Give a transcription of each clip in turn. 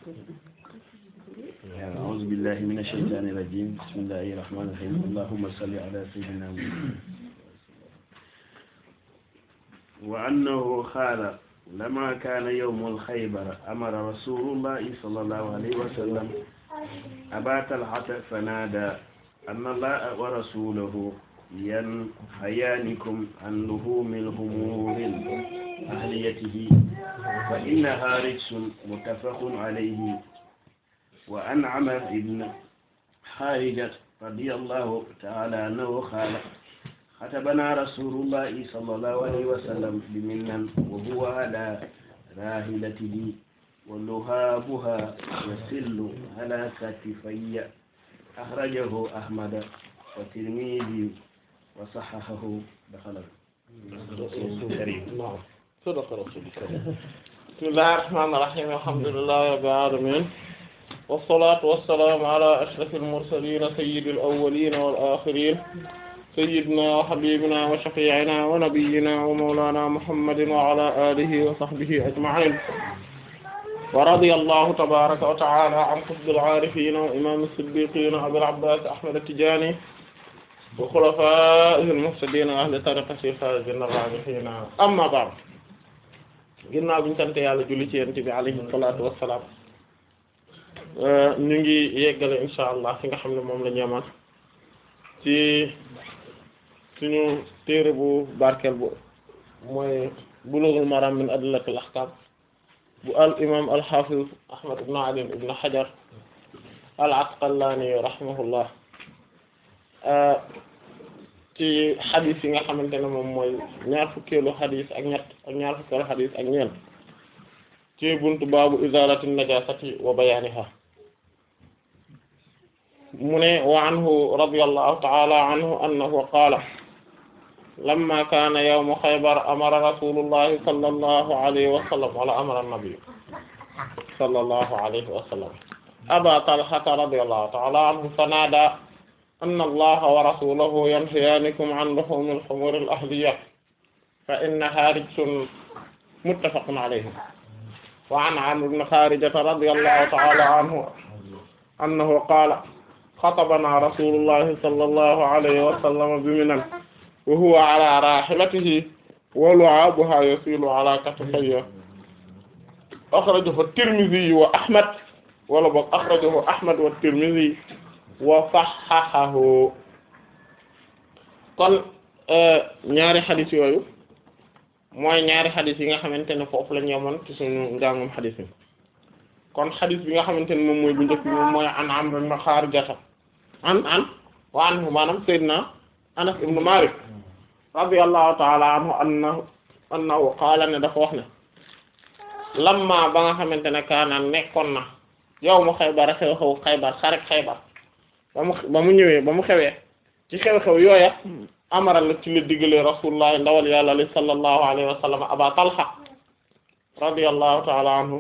أعوذ بالله من الشيطان الرجيم بسم الله الرحمن الرحيم اللهم صل على سيدنا محمد وأنه قال لما كان يوم الخيبر أمر رسول الله صلى الله عليه وسلم أبا طلحة فنادى أن الله ورسوله ينهيانكم عن لحوم الهمور أهليته فإنها رجس متفق عليه وعن عمر بن خارجة رضي الله تعالى عنه قال خطبنا رسول الله صلى الله عليه وسلم بمنا وهو على راحلته ولهابها يسل على كتفي أخرجه أحمد والترمذي وصححه دخل الكريم نعم صدق رسول الله بسم الله الرحمن الرحيم الحمد لله رب العالمين والصلاة والسلام على أشرف المرسلين سيد الأولين والآخرين سيدنا وحبيبنا وشفيعنا ونبينا ومولانا محمد وعلى آله وصحبه أجمعين ورضي الله تبارك وتعالى عن قطب العارفين وإمام الصديقين أبي العباس أحمد التجاني وخلفائه المهتدين أهل طريقة الفائزين الرابحين أما بعد ginnaaw bi ñu sant yàlla julli ci yonent bi alayhi salaatu wassalaam ñu ngi yeggale insha allah fi nga xam ne moom la ñu yemal ci suñu téere bu barkeel bu mooy bulughul maram min adillatil ahkam bu al imam al hafiz ahmad ibn ali ibn hajar al asqalani rahimahullah ci xadis yi nga xamante ne moom mooy ñaar fukkeelu xadis ak ñett ak ñaar fukkeelu xadis ak ñeent ci buntu baabu izalati najasati wa bayaniha mu ne wa anhu radiyallahu ta'ala anhu annahu qaala lamma kaana yawmu xaybar amara rasulullahi sallallahu alayhi wa sallam wala amara an-nabi sallallahu alayhi wa sallam aba talhata radiyallahu ta'ala anhu fanada anna allaha wa rasulahu yanhayaanikum an luhumi al-humuri al-ahliyya fa innaha rijsun muttafaqun alayhi wa an Amr ibn Kharijata radiyallahu ta'ala anhu annahu qaala xatabana rasulullahi sallallahu alayhi wa sallam bi Minan wa huwa ala rahilatihi wa lu'abuha yasilu ala katifayhi akhrajahu at-Tirmidhi wa Ahmad wala boog akhrajahu Ahmad wa at-Tirmidhi wa sahhahahu kon ñaari xadis yooyu mooy ñaari xadis yi nga xamante ne foofu la ñu yemoon ci suñu njàngum xadis yi kon xadis bi nga xamante ne moom mooy bu njëkk bi moom mooy an Amr ibn Kharijata an an wa anhu maanaam Seydina Anas ibn Malik radiyallahu ta'ala anhu annahu annahu qaala ne dafa wax ne lamma ba nga xamante ne kaana nekkoon na yawmu Xaybar xew-xew Xaybar xarek Xaybar ba mu ba mu ñëwee ba mu xewee ci xew-xew yooya amara la ci la diggalee rasulullah ndawal yàlla li sallallahu alayhi wa sallam aba talha radiyallahu ta'ala anhu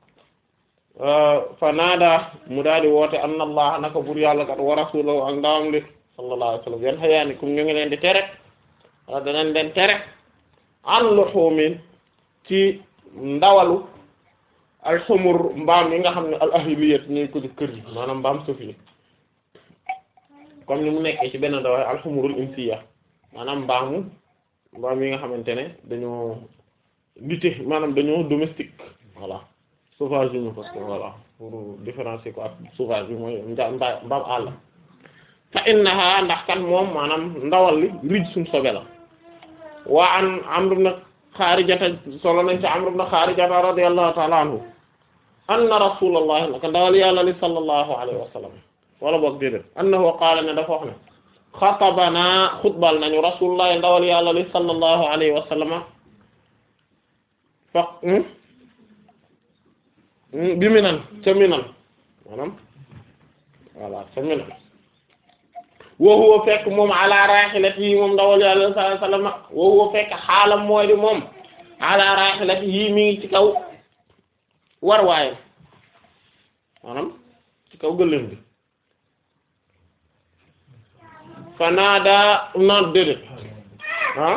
fa naada mu daal di woote anna allah naka bur yàlla kat wa rasulahu ak ndawam li sallallahu alayhi wa sallam yan xayaanikum ñu ngi leen di tere wala danañ leen tere an luhumin ci ndawalu al xumur mbaam yi nga xam ne al ahliyat ñuy ko di kër yi maanaam mbaam suuf yi comme ni mu nekkee ci benn ndawaay al xumurul insiya maanaam mbaamu mbaam yi nga xamante ne dañoo nite maanaam dañoo domestique voilà sauvage ñu parce que voilà pour différencier ko ak sauvage bi mooy nja mba mbaam àll fa innaha ndax kan moom maanaam ndawal li rij suñ sobe la waa an Amr ibn Xaarijata solo nañ ci Amr ibn Xaarijata radiyallahu ta'ala anhu anna rasulullah naka ndawal yàlla li sallallahu alayhi wa sallam wala boog déedéet annahu qaala ne dafa wax ne xatabana xutbal nañu rasulullah ndawal yàlla li sallallahu alayhi wa sallama fa bi minan ca minan maanaam voilà ca minan wa huwa fekk moom ala rahilatihi moom ndawal yàlla sallallahu alayhi wa sallama wa huwa fekk xaalam mooy di moom ala rahilatihi mi ngi ci kaw war waaye maanaam ci kaw gëléem bi fanaada non déedéet ah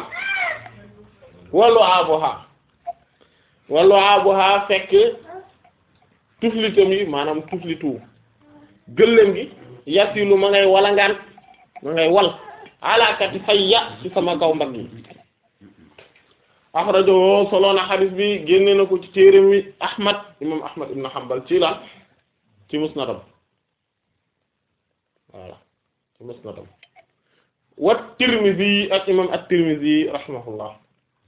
wallu abuha wallu abuha fekk tuflitam yi maanaam tuflitu gëléem gi yasilu ma ngay walangaan ma ngay wal alaakati fayya ci sama kaw mbagg yi axrajahu solo na xadis bi génne na ko ci téere mi ahmad imam ahmad ibn hanbal ci la ci musnadam voilà ci musnadam wa tirmidhi ak imam at-tirmidhi rahimahullah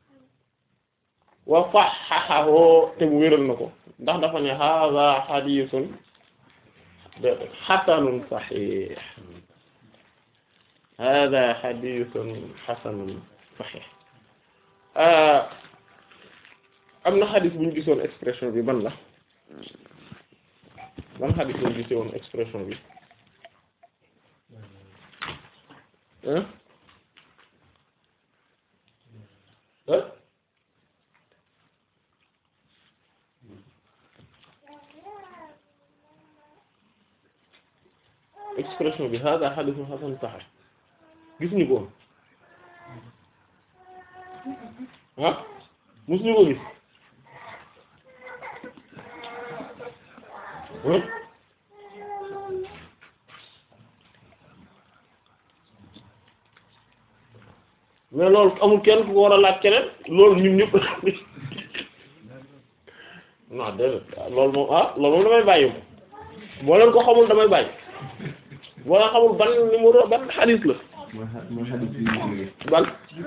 wa sahhahahu te bu wéral na ko ndax dafa ne hadha hadithun hasanun sahih hadha hadithun hasanun sahih am na xadis bu ñu gisoon expression bi ban la ban xadis bu ñu gisoon expression bi hein hein expression bi hada hadithun hasan sahih gis ñu ko ah musuñu ko gis mais loolu amul kenn ku ko war a laaj keneen loolu ñun ñëpp non déedéet loolu moom ah loolu moom damay bàyyi moom boo leen ko xamul damay bàyyi boo leen xamul ban numéro ban xadis la ban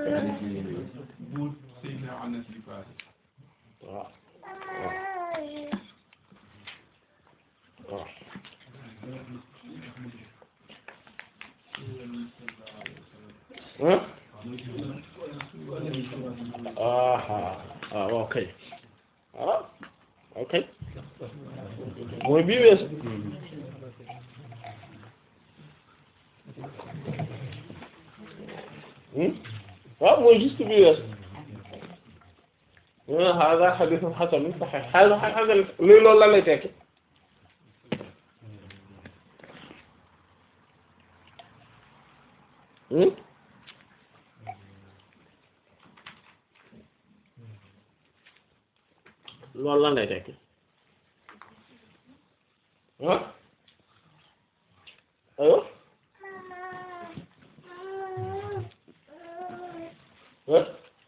waaw waaw ah ah ok ah ok mooy bii weesu waaw mooy juste bii weesu mu ne hada hadithun hasanun sahih hada hasan luy loolu lan lay tekki loolu lan lay tekki ah ayo ah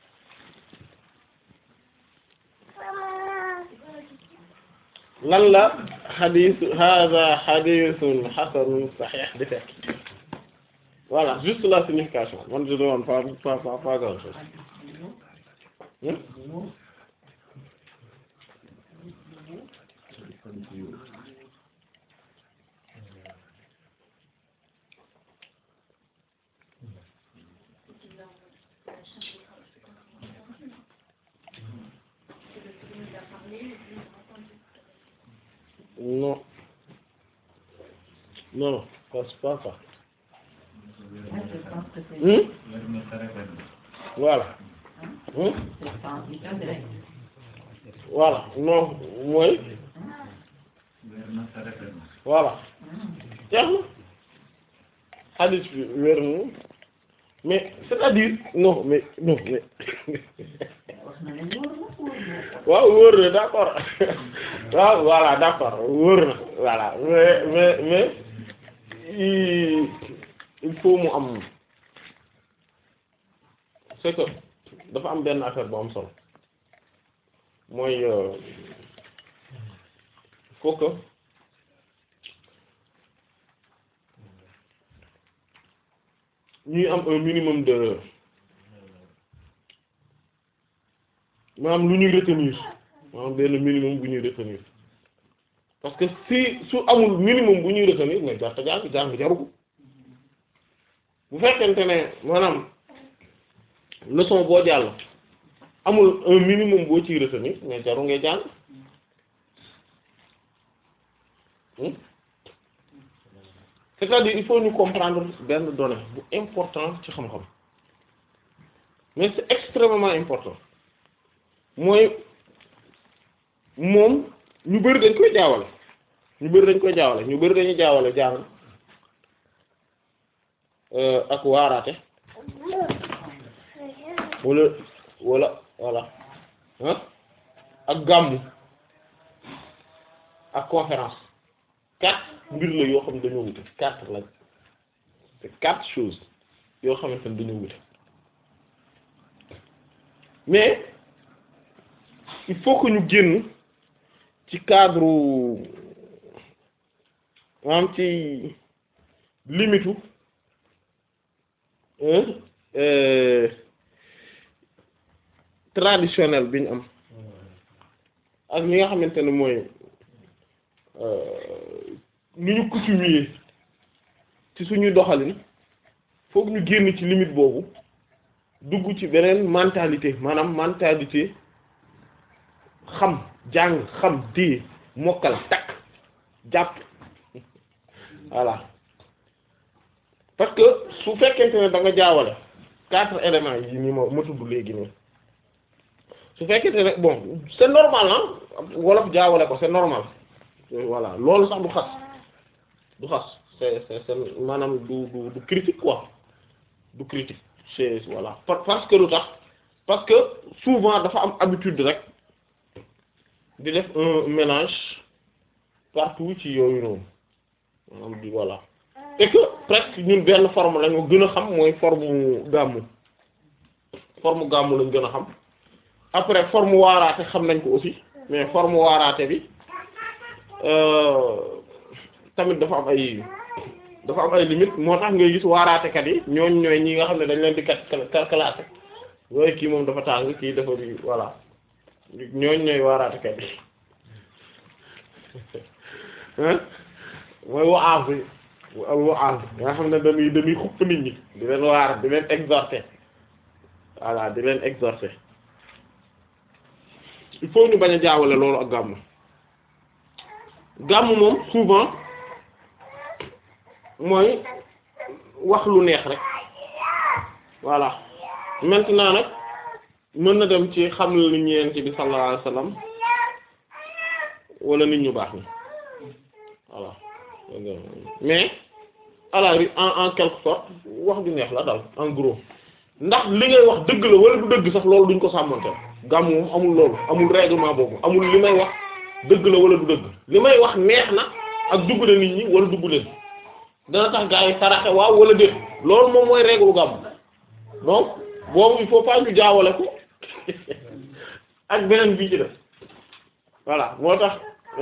lan la xadis hada xadisun xasanun saxiix di fekk voilà juste la signification man je demande pas pas pas pas grand chose non non non c'est pas ça hmm voilà hmm voilà non mooy voilà jeex na hadith bi wér na mais c'est-à-dire non mais non mais waaw wóor na d'accord waaw voilà d'accord wóor na voilà mais mais mais il faut mu am c'est que dafa am benn affaire bu am solo mooy faut que ñuy am un minimum de maanaam lu ñuy retenir maanaam benn minimum bu ñuy retenir parce que si su amul minimum bu ñuy retenir mais jarta jàng jàng jaru ko bu fekkente ne maanaam leçon boo jàll amul un minimum boo ciy retenir mais jaru ngay jàng c'est-à-dire il faut ñu comprendre benn donnée bu important ci xam-xam mais c'est extrêmement important mooy moom ñu bari dañ koy jaawale ñu bari dañ koy jaawale ñu bari dañuy jaawale jàng ak waaraate wala wala voilà ah ak gàmmu ak conférence quatre mbir la yoo xam ne dañoo wute quatre lañ c'est quatre choses yoo xamante ne dañoo wute mais il faut que ñu génn ci cadre maanaam ci limitu traditionnel bi ñu am ak li nga xamante ne mooy ni ñu coutumier ci suñuy doxalin foog ñu génn ci limite boobu dugg ci beneen mentalité maanaam mentalité xam jàng xam téye mokkal takk jàpp voilà parce que su fekkente ne da nga jaawale quatre éléments yi nii ma ma tudd léegi nii su fekkente ne bon c'est normal ah wolof jaawale ko c'est normal voilà loolu sax du xas du xas c'est c'est c'est maanaam du du du critique quoi du critique c'est voilà parce que lu tax parce que souvent dafa am habitude rek di def un mélange partout ci yooyu noonu maanaam di voilà et que presque ñun benn forme lañu gën a xam mooy forme gàmmu forme gàmmu lañ gën a xam après forme waaraate xam nañ ko aussi mais forme waaraate bi tamit dafa am ay dafa am ay limite moo tax ngay gis waaraatekat yi ñooñ ñooy ñi nga xam ne dañ leen di kat classé yooyu kii moom dafa tàng kii dafa di voilà ñooñ ñooy waaraatekat yi mooy waaz bi waaz nga xam ne dañuy dañuy xupp nit ñi di leen waar di leen exhorter voilà di leen exhorter il faut ñu bañ a jaawale loolu ak gàmmu gàmmu moom souvent mooy wax lu neex rek voilà maintenant nag mën na dem ci xam lu ñeent bi sallallahu alayhi wasallam wala nit ñu baax ni voilà mais à la en en quelque sorte wax ju neex la daal en gros ndax li ngay wax dëgg la wala du dëgg sax loolu duñ ko sàmmanteel gàmm moom amul loolu amul règlement boobu amul li may wax dëgg la wala du dëgg li may wax neex na ak dugg na nit ñi wala dugg leen dana tax gaa yi saraxe waaw wala déet loolu moom mooy règle gàmm donc boobu il faut pas ñu jaawale ko ak beneen bii ci def voilà moo tax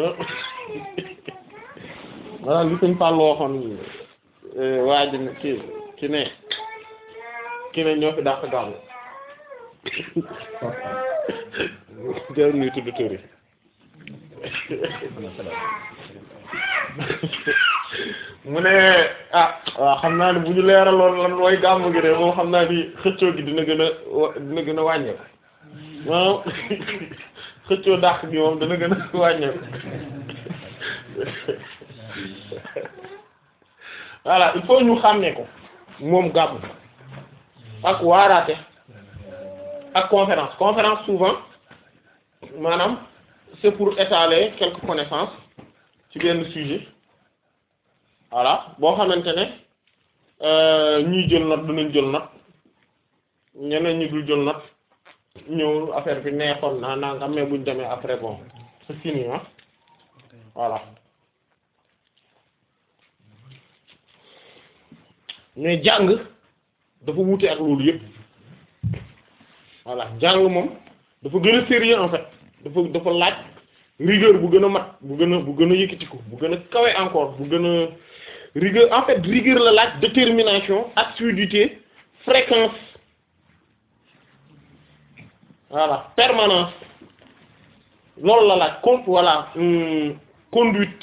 voilà li suñ Fall waxoon waa ji ne ki ki ne ki ne ñoo fi dàq gàmm jërë ñuy tudd tur yi mu ne ah waaw xam naa ne bu ñu leeraloon lan mooy gàmm gi de moom xam naa ni xëccoo gi dina gën a dina gën a wàññeeku maanaam xëccoo dàq gi moom dina gën a wàññeeku voilà il faut ñu xàmmee ko moom gàmm ak waaraate ak conférence conférence souvent maanaam c'est pour étaler quelques connaissances ci benn sujet voilà boo xamante ne ñii jël note dinañ jël note ñeneen ñi dul jël note ñëw affaire bi neexoon naa naa nga mais buñ demee après bon c'est fini ah voilà mais jàng dafa wuute ak loolu yëpp voilà jàng moom dafa gën a sérieux en fait dafa dafa laaj rigueur bu gën a mat bu gën a bu gën a yëkkatiku bu gën a kawe encore bu gën a rigueur en fait rigueur la laaj détermination assiduité fréquence voilà permanence loolu la laaj con voilà hum, conduite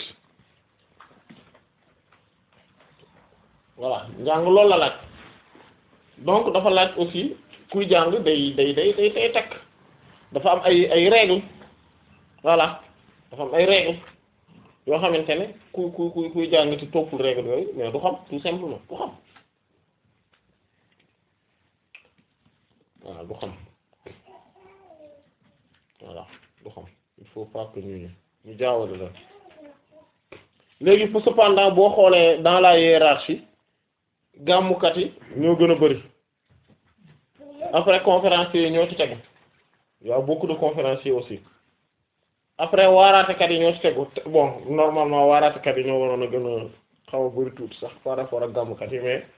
voilà njàng loolu la laaj donc dafa laaj aussi kuy jàng day day day day day takk dafa am ay ay règles voilà dafa am ay règles yoo xamante ne ku ku ku kuy jàng ci toppul règles yooyu mais du xam tout simplement du xam voilà du xam voilà du xam il faut pas que ñu ñu jaawale la léegi pour cependant boo xoolee dans la hiérarchie gàmmukat yi ñoo gën a bari après conférenciers yi ñoo ci tegu y a beaucoup de conférenciers aussi après waaraatekat yi ñoo ci tegu bon normalement waaraatekat yi ñoo waroon a gën a xaw a bari tuuti sax par rapport ak gàmmkat yi mais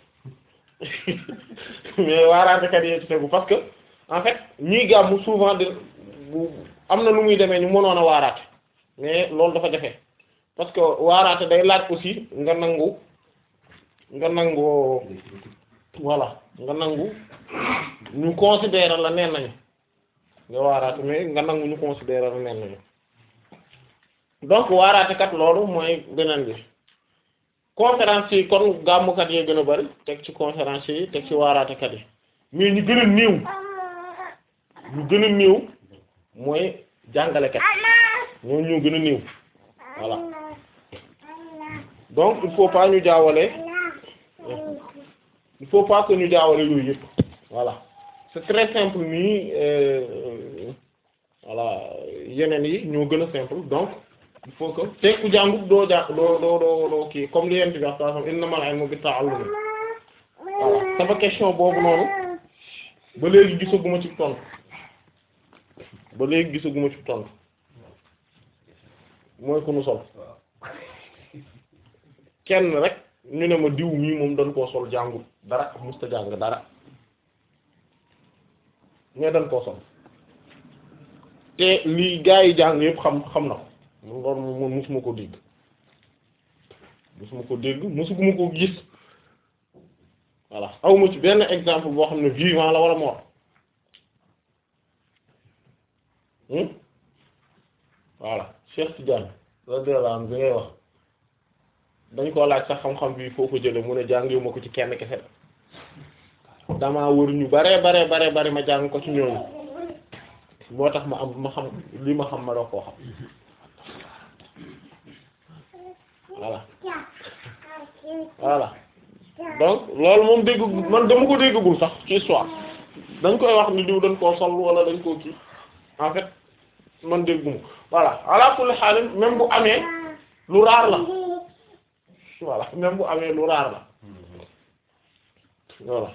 mais waaraatekat yi ñoo ci tegu parce que en fait ñiy gàmm souvent de bu am na lu muy demee ñu mënoon a waaraate mais loolu dafa jafe parce que waaraate day laaj aussi nga nangu nga nangu voilà nga nangu ñu considérer la neen nañu nga waaraate mais nga nangu ñu considérer la neen nañu donc waaraate kat loolu mooy beneen bi conférence yi kon gàmmukat yee gën a bari teg ci conférence yi teg ci waaraatekat yi mais ñu gën a néew ñu gën a néew mooy jàngalekat ñoo ñoo gën a néew voilà donc il faut pas ñu jaawale il faut pas que ñu jaawale yooyu yëpp voilà c'est très simple nii euh, voilà yeneen yi ñoo gën a simple donc il faut que te ku jàngut doo ja doo doo doo doo kii comme li yent bi wax saa xam innamal ilmu bit-ta'allum voilà sama question boobu noonu ba léegi gisaguma ci tontu ba léegi gisaguma ci tontu mooy ku nu sol kenn rek ñu ne ma diw mii moom dañ koo sol jàngul dara musta jàng dara mais dañ koo sol te lii gaa yi jàng yëpp xam xam na ko loolu moom musuma ko dégg musuma ko dégg musuma ko gis voilà awma ci benn exemple boo xam ne vivant la wala mort voilà Cheikh Tidiane radiyallahu anhu bi ngay wax dañ koo laaj sax xam-xam bi foo ko jële mu ne jàngiwu ma ko ci kenn kese damaa wër ñu bare bare bare bare ma jàng ko ci ñooñu moo tax ma am ma xam li ma xam ma doo koo xam voilà voilà donc loolu moom dégg man dama ko déggagul sax ci histoire dañ koy wax ni diw dañ koo sol wala dañ koo kii en fait man dégguma voilà ala kulli xaalis même bu amee lu raar la voilà même bu amee lu raar la voilà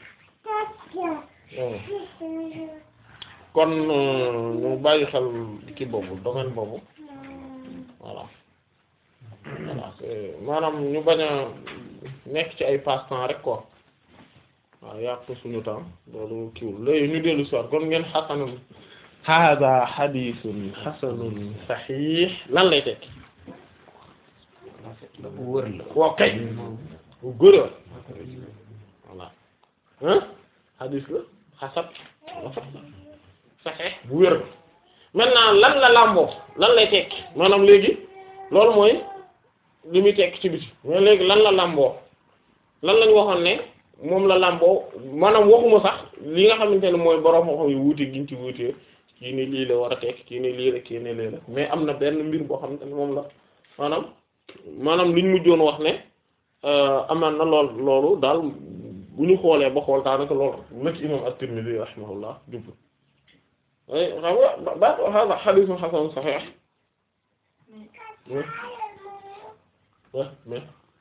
kon ñu bàyyi xel ki boobu domaine boobu voilà voilà c'est maanaam ñu bañ a nekk ci ay passe-temps rek quoi waaw yàq suñu temps loolu kiwul léegi ñu dellu si waat kon ngeen xasanun hada xadiisun xasanun saxiix lan lay tekki bu wër la waaw kay bu gërë voilà hein xadiis la xasan saxiix bu wér maintenant lan la làmboo lan lay tekki maanaam léegi loolu mooy li muy tekki ci biti mais léegi lan la làmboo lan lañ waxoon ne moom la làmboo maanaam waxuma sax li nga xamante ne mooy borom xam yu wuute giñ ci wuute kii ni lii la war a tekki kii ni lii la kii ni lii la mais am na benn mbir boo xamante ne moom la maanaam maanaam liñ mujjoon wax ne amaan na lool loolu daal bu ñu xoolee ba xool daanaka loolu la ci imam at-Tirmidhi rahimahullah jublu ay xam nga ba hada hadithun hasan sahih ouais mais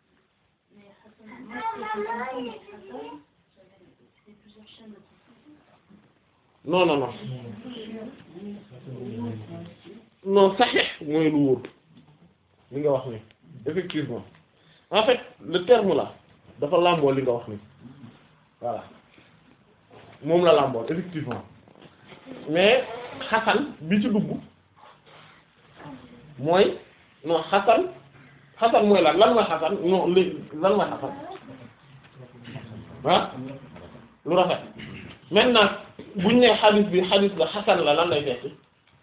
non non non non sahih mooy lu wóor li nga wax ni effectivement en fait le terme là dafa làmboo li nga wax ni voilà moom la làmboo effectivement mais xasan bi ci dugg mooy non xasan xasan mooy lan lan mooy xasan non li lan mooy xasan ah lu rafet maintenant buñ ne xadis bi xadis la xasan la lan lay tekki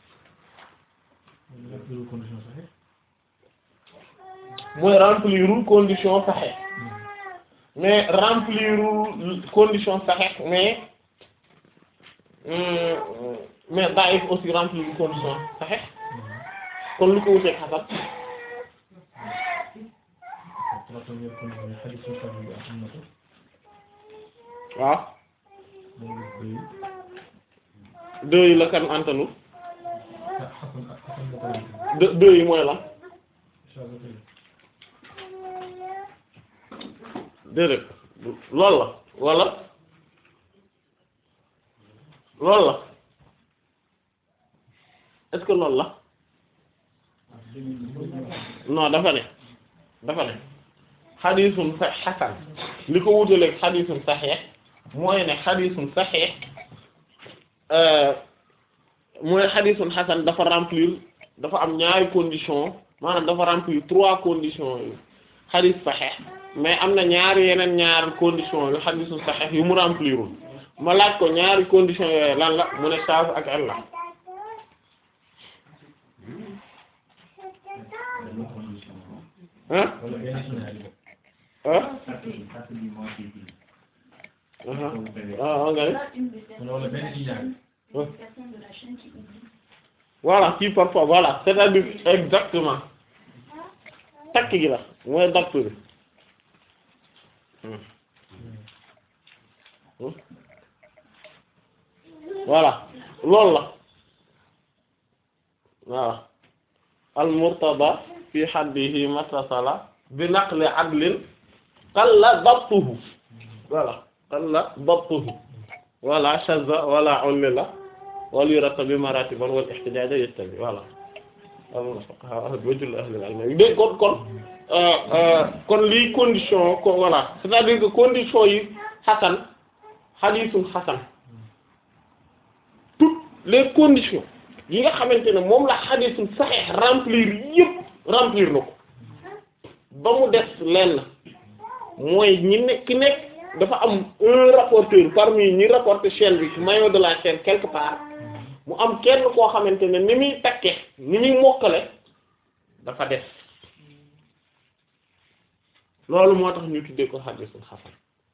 mooy remplirul condition saxe mais remplirul condition saxe mais mais daif aussi remplirul condition saxe kon lu ko wuteeg xasan waaw deux yi la kan antanu deux deux yi mooy lan déedéet loolu la wala loolu la est-ce que loolu la non dafa ne dafa ne xadiisun sa xasan li ko wutaleeg xadiisun saxiix mooy ne xadiisun saxiix mooy xadiisun xasan dafa remplir dafa am ñaari condition maanaam dafa remplir trois conditions yu xadiis saxiix mais am na ñaari yeneen ñaari condition yu xadiisun saxiix yu mu remplirul ma laaj ko ñaari condition yooyu lan la mu ne saaf ak illa ah ah ah nga voilà kii parfois voilà c'est-à-dire exactement takk gi la mooy dapt bi voilà loolu la waaw al murtada fi haddihi matasala bi naqli adlin qalla dabtuhu voilà qalla dabtuhu wala shazza wala ullila wal yurata bi maratiban wal ihtijaja yastabi voilà wajul ahli al-ilm dé kon kon kon lii condition ko voilà c'est-à-dire que condition yi xasan xadiisul xasan toutes les conditions yi nga xamante ne moom la xadiisul saxiix remplir yëpp remplir na ko ba mu des lenn mooy ñi nekk ki nekk dafa am un rapporteur parmi ñi rapporter chaîne bi ci maillon de la chaîne quelque part mu am kenn koo xamante ne ni muy takke ni muy mokkale dafa des loolu moo tax ñu tuddee ko xadiisul xasan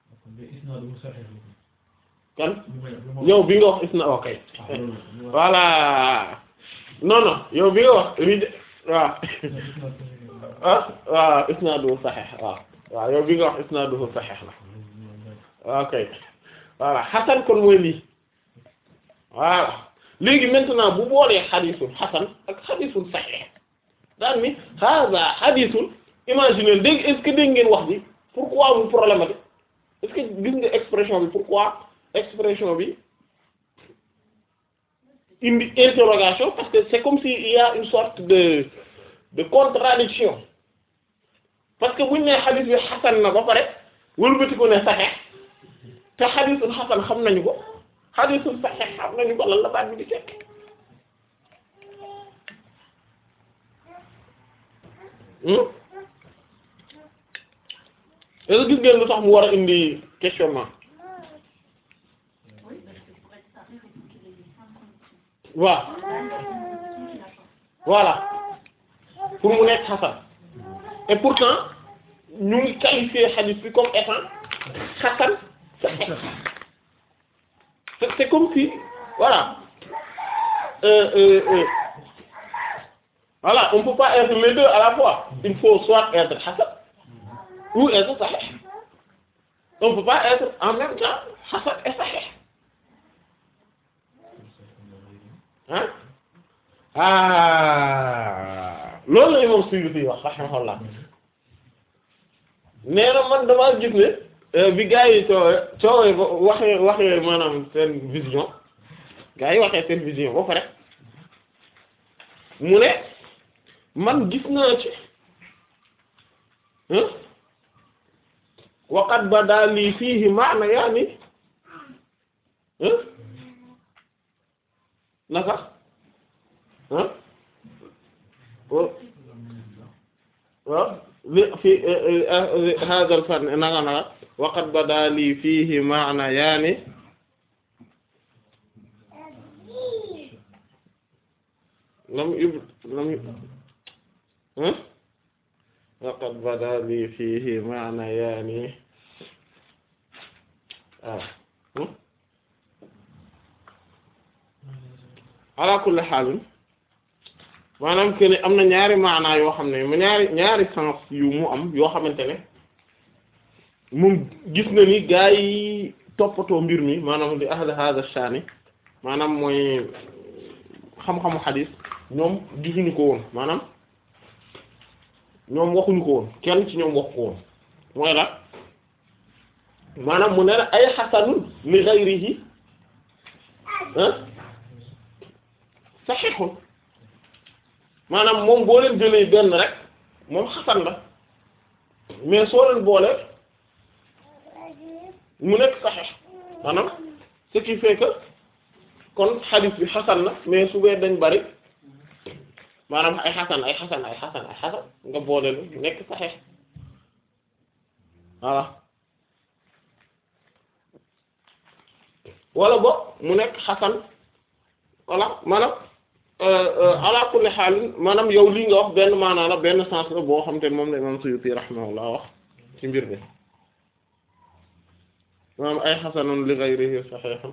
kan yow bi nga wax isna ok voilà non non yow bi nga wax rij waaw ah waaw isnaaduhu saxiix waaw waaw yow bi nga wax isnaaduhu saxiix la ok voilà xasan kon mooy lii voilà léegi maintenant bu boolee xadiisul xasan ak xadiisul saxiix daan ni hada xadiisul imaginer dégg est-ce que dégg ngeen wax bi pourquoi mu problématique est-ce que gis nga expression bi pourquoi expression bi indi interrogation parce que c'est comme si il y a une sorte de de contradiction parce que buñ ne xadis bi xasan na ba pare wëlbati ko ne saxeex te xadisul xasan xam nañu ko xadisul saxeex xam nañu ko lan la baat bi di tekk est-ce que gis ngeen lu tax mu war a indi questionnement waaw voilà pour mu nekk xasan et pourtant ñu ngi qualifier hadith bi comme étant xasan c'est c'est comme si voilà euh, euh, euh, voilà on peut pas être les deux à la fois il faut soit être hasan ou être sahih on peut pas être en même temps hasan et sahih hein ah loolu la imam Suyuti wax rahimahullah nee na man damaa gis ne bi gars yi coowee coowee ba waxee waxee maanaam seen vision gars yi waxee seen vision ba pare mu ne man gis naa ci waqat bada lii fiihi maana yaani naka ah waaw li fi hadha al fan nanga naka waqad bada li fihi maana yaani lam yub lam ah waqad bada li fihi maana yaani ah ala kulli xaalin maanaam que ne am na ñaari maanaa yoo xam ne mu ñaari ñaari sens yu mu am yoo xamante ne moom gis na ni gaa yi toppatoo mbir mi maanaam di ahli hada shani maanaam mooy xam-xamu xadiis ñoom gisuñu ko woon maanaam ñoom waxuñu ko woon kenn ci ñoom wax ko woon mooy la maanaam mu ne la ay xasanun li ghayrihi ah sahihun maanaam moom boo leen jëlee benn rek moom xasan la mais soo leen boole mu nekk saxeex maanaam ce qui fait que kon xadis bi xasan na mais su bee dañ bari maanaam ay xasan ay xasan ay xasan ay xasan nga boole lu nekk saxeex voilà wala bo mu nekk xasan voilà maanaam ala kulli xaal maanaam yow lii nga wax benn maanaa la benn sens la boo xam te ne moom la imam Suyuti rahimahullah wax ci mbir mi maanaam ay xasanun li ghayrihi sahihun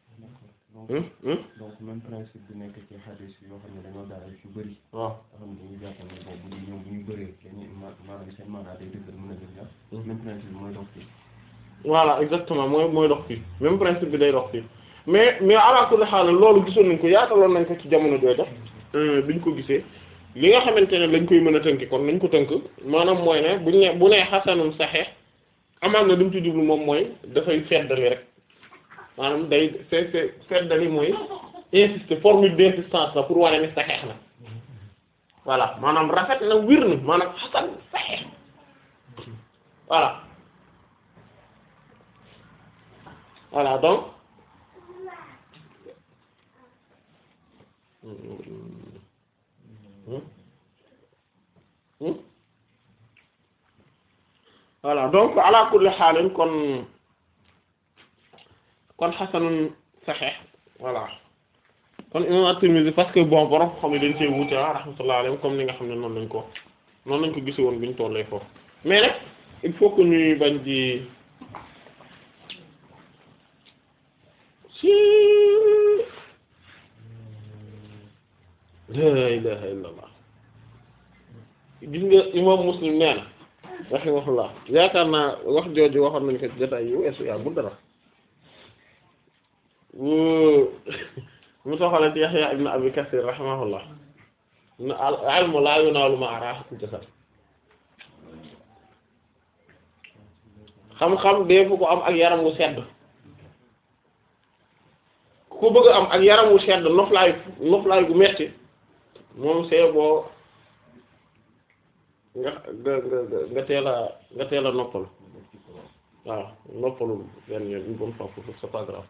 donc même principe bi nekk ci hadis yoo xam ne dañoo daal yu bëri waaw nga xam ne dañuy jàppal ne boobu bu ñu ñoom bu ñu bëree kenn ma- maanaam seen maanaa day dëggal mën a gën ñaar même principe bi mooy dox fii voilà exactement mooy mooy dox fii même principe bi day dox fii mais mais ala kulli xaal loolu gisoon nañ ko yaataloon nañ ko ci jamono jooja biñ ko gisee li nga xamante ne lañ koy mën a tënk kon nañ ko tënk maanaam mooy ne buñ ne bu nee xasanum saxeex amaan na li mu ci jublu moom mooy dafay feddali rek maanaam day c'est c'est feddali mooy insister formule d'insistance la pour wane ni saxeex na voilà maanaam rafet na wir na maanaam xasan saxeex voilà voilà donc voilà donc ala kulli xaalin kon kon xasanun saxeex voilà kon imam at-Tirmidhi parce que bon borom xam ne dañ see wuute ah rahmatullah alayhim comme ni nga xam ne noonu lañ ko noonu lañ ko gise woon bi ñu tollee foofu mais nag il faut que ñuy bañ di si la ilaha illallah gis nga imam Muslim nee na rahimahullah yaakaar naa wax jooju waxoon nañ ko ci jotaay yu weesu yaa bu dara mu soxale ci Yahya ibn Abi Kathir rahimahullah na al ilmu la yunaalu ma'a raahatil jasad xam-xam dee fu ko am ak yaram wu sedd ku ko bëgg am ak yaram wu sedd noflaay noflaay gu metti moom see boo nga nga nga nga teel a nga teel a noppalu waaw noppalu benn yoon une bonne fois pour c'est pas grave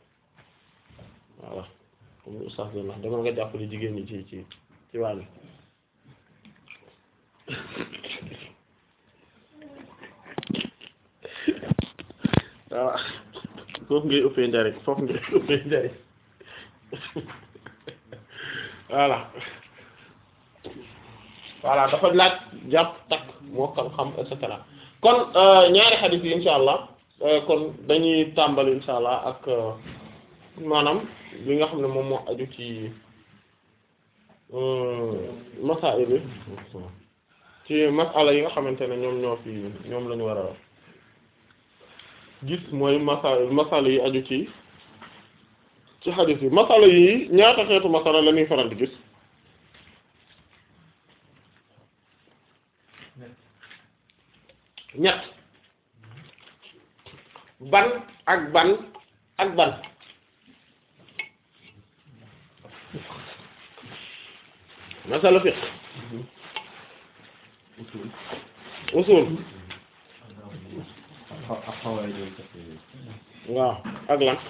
voilà comme oustaz doon wax dama nga jàppale jigéen ñi ci ci ci wàll waaw foofu ngay ëppee njariñ foofu ngay ëppee njariñ voilà voilà dafa laaj jàpp takk moo xam xam et cetera kon ñaari xadiis yi insha allah kon dañuy tàmbali insha allah ak maanaam li nga xam ne moom moo aju ci masaa'il bi ci masala yi nga xamante ne ñoom ñoo fi ñoom lañu war a gis mooy masala masala yi aju ci ci xadiis yi masala yi ñaata xeetu masala la ñuy faral di gis ñett ban ak ban ak ban masala fiqh usul ak xawaay doon sax waaw ak lan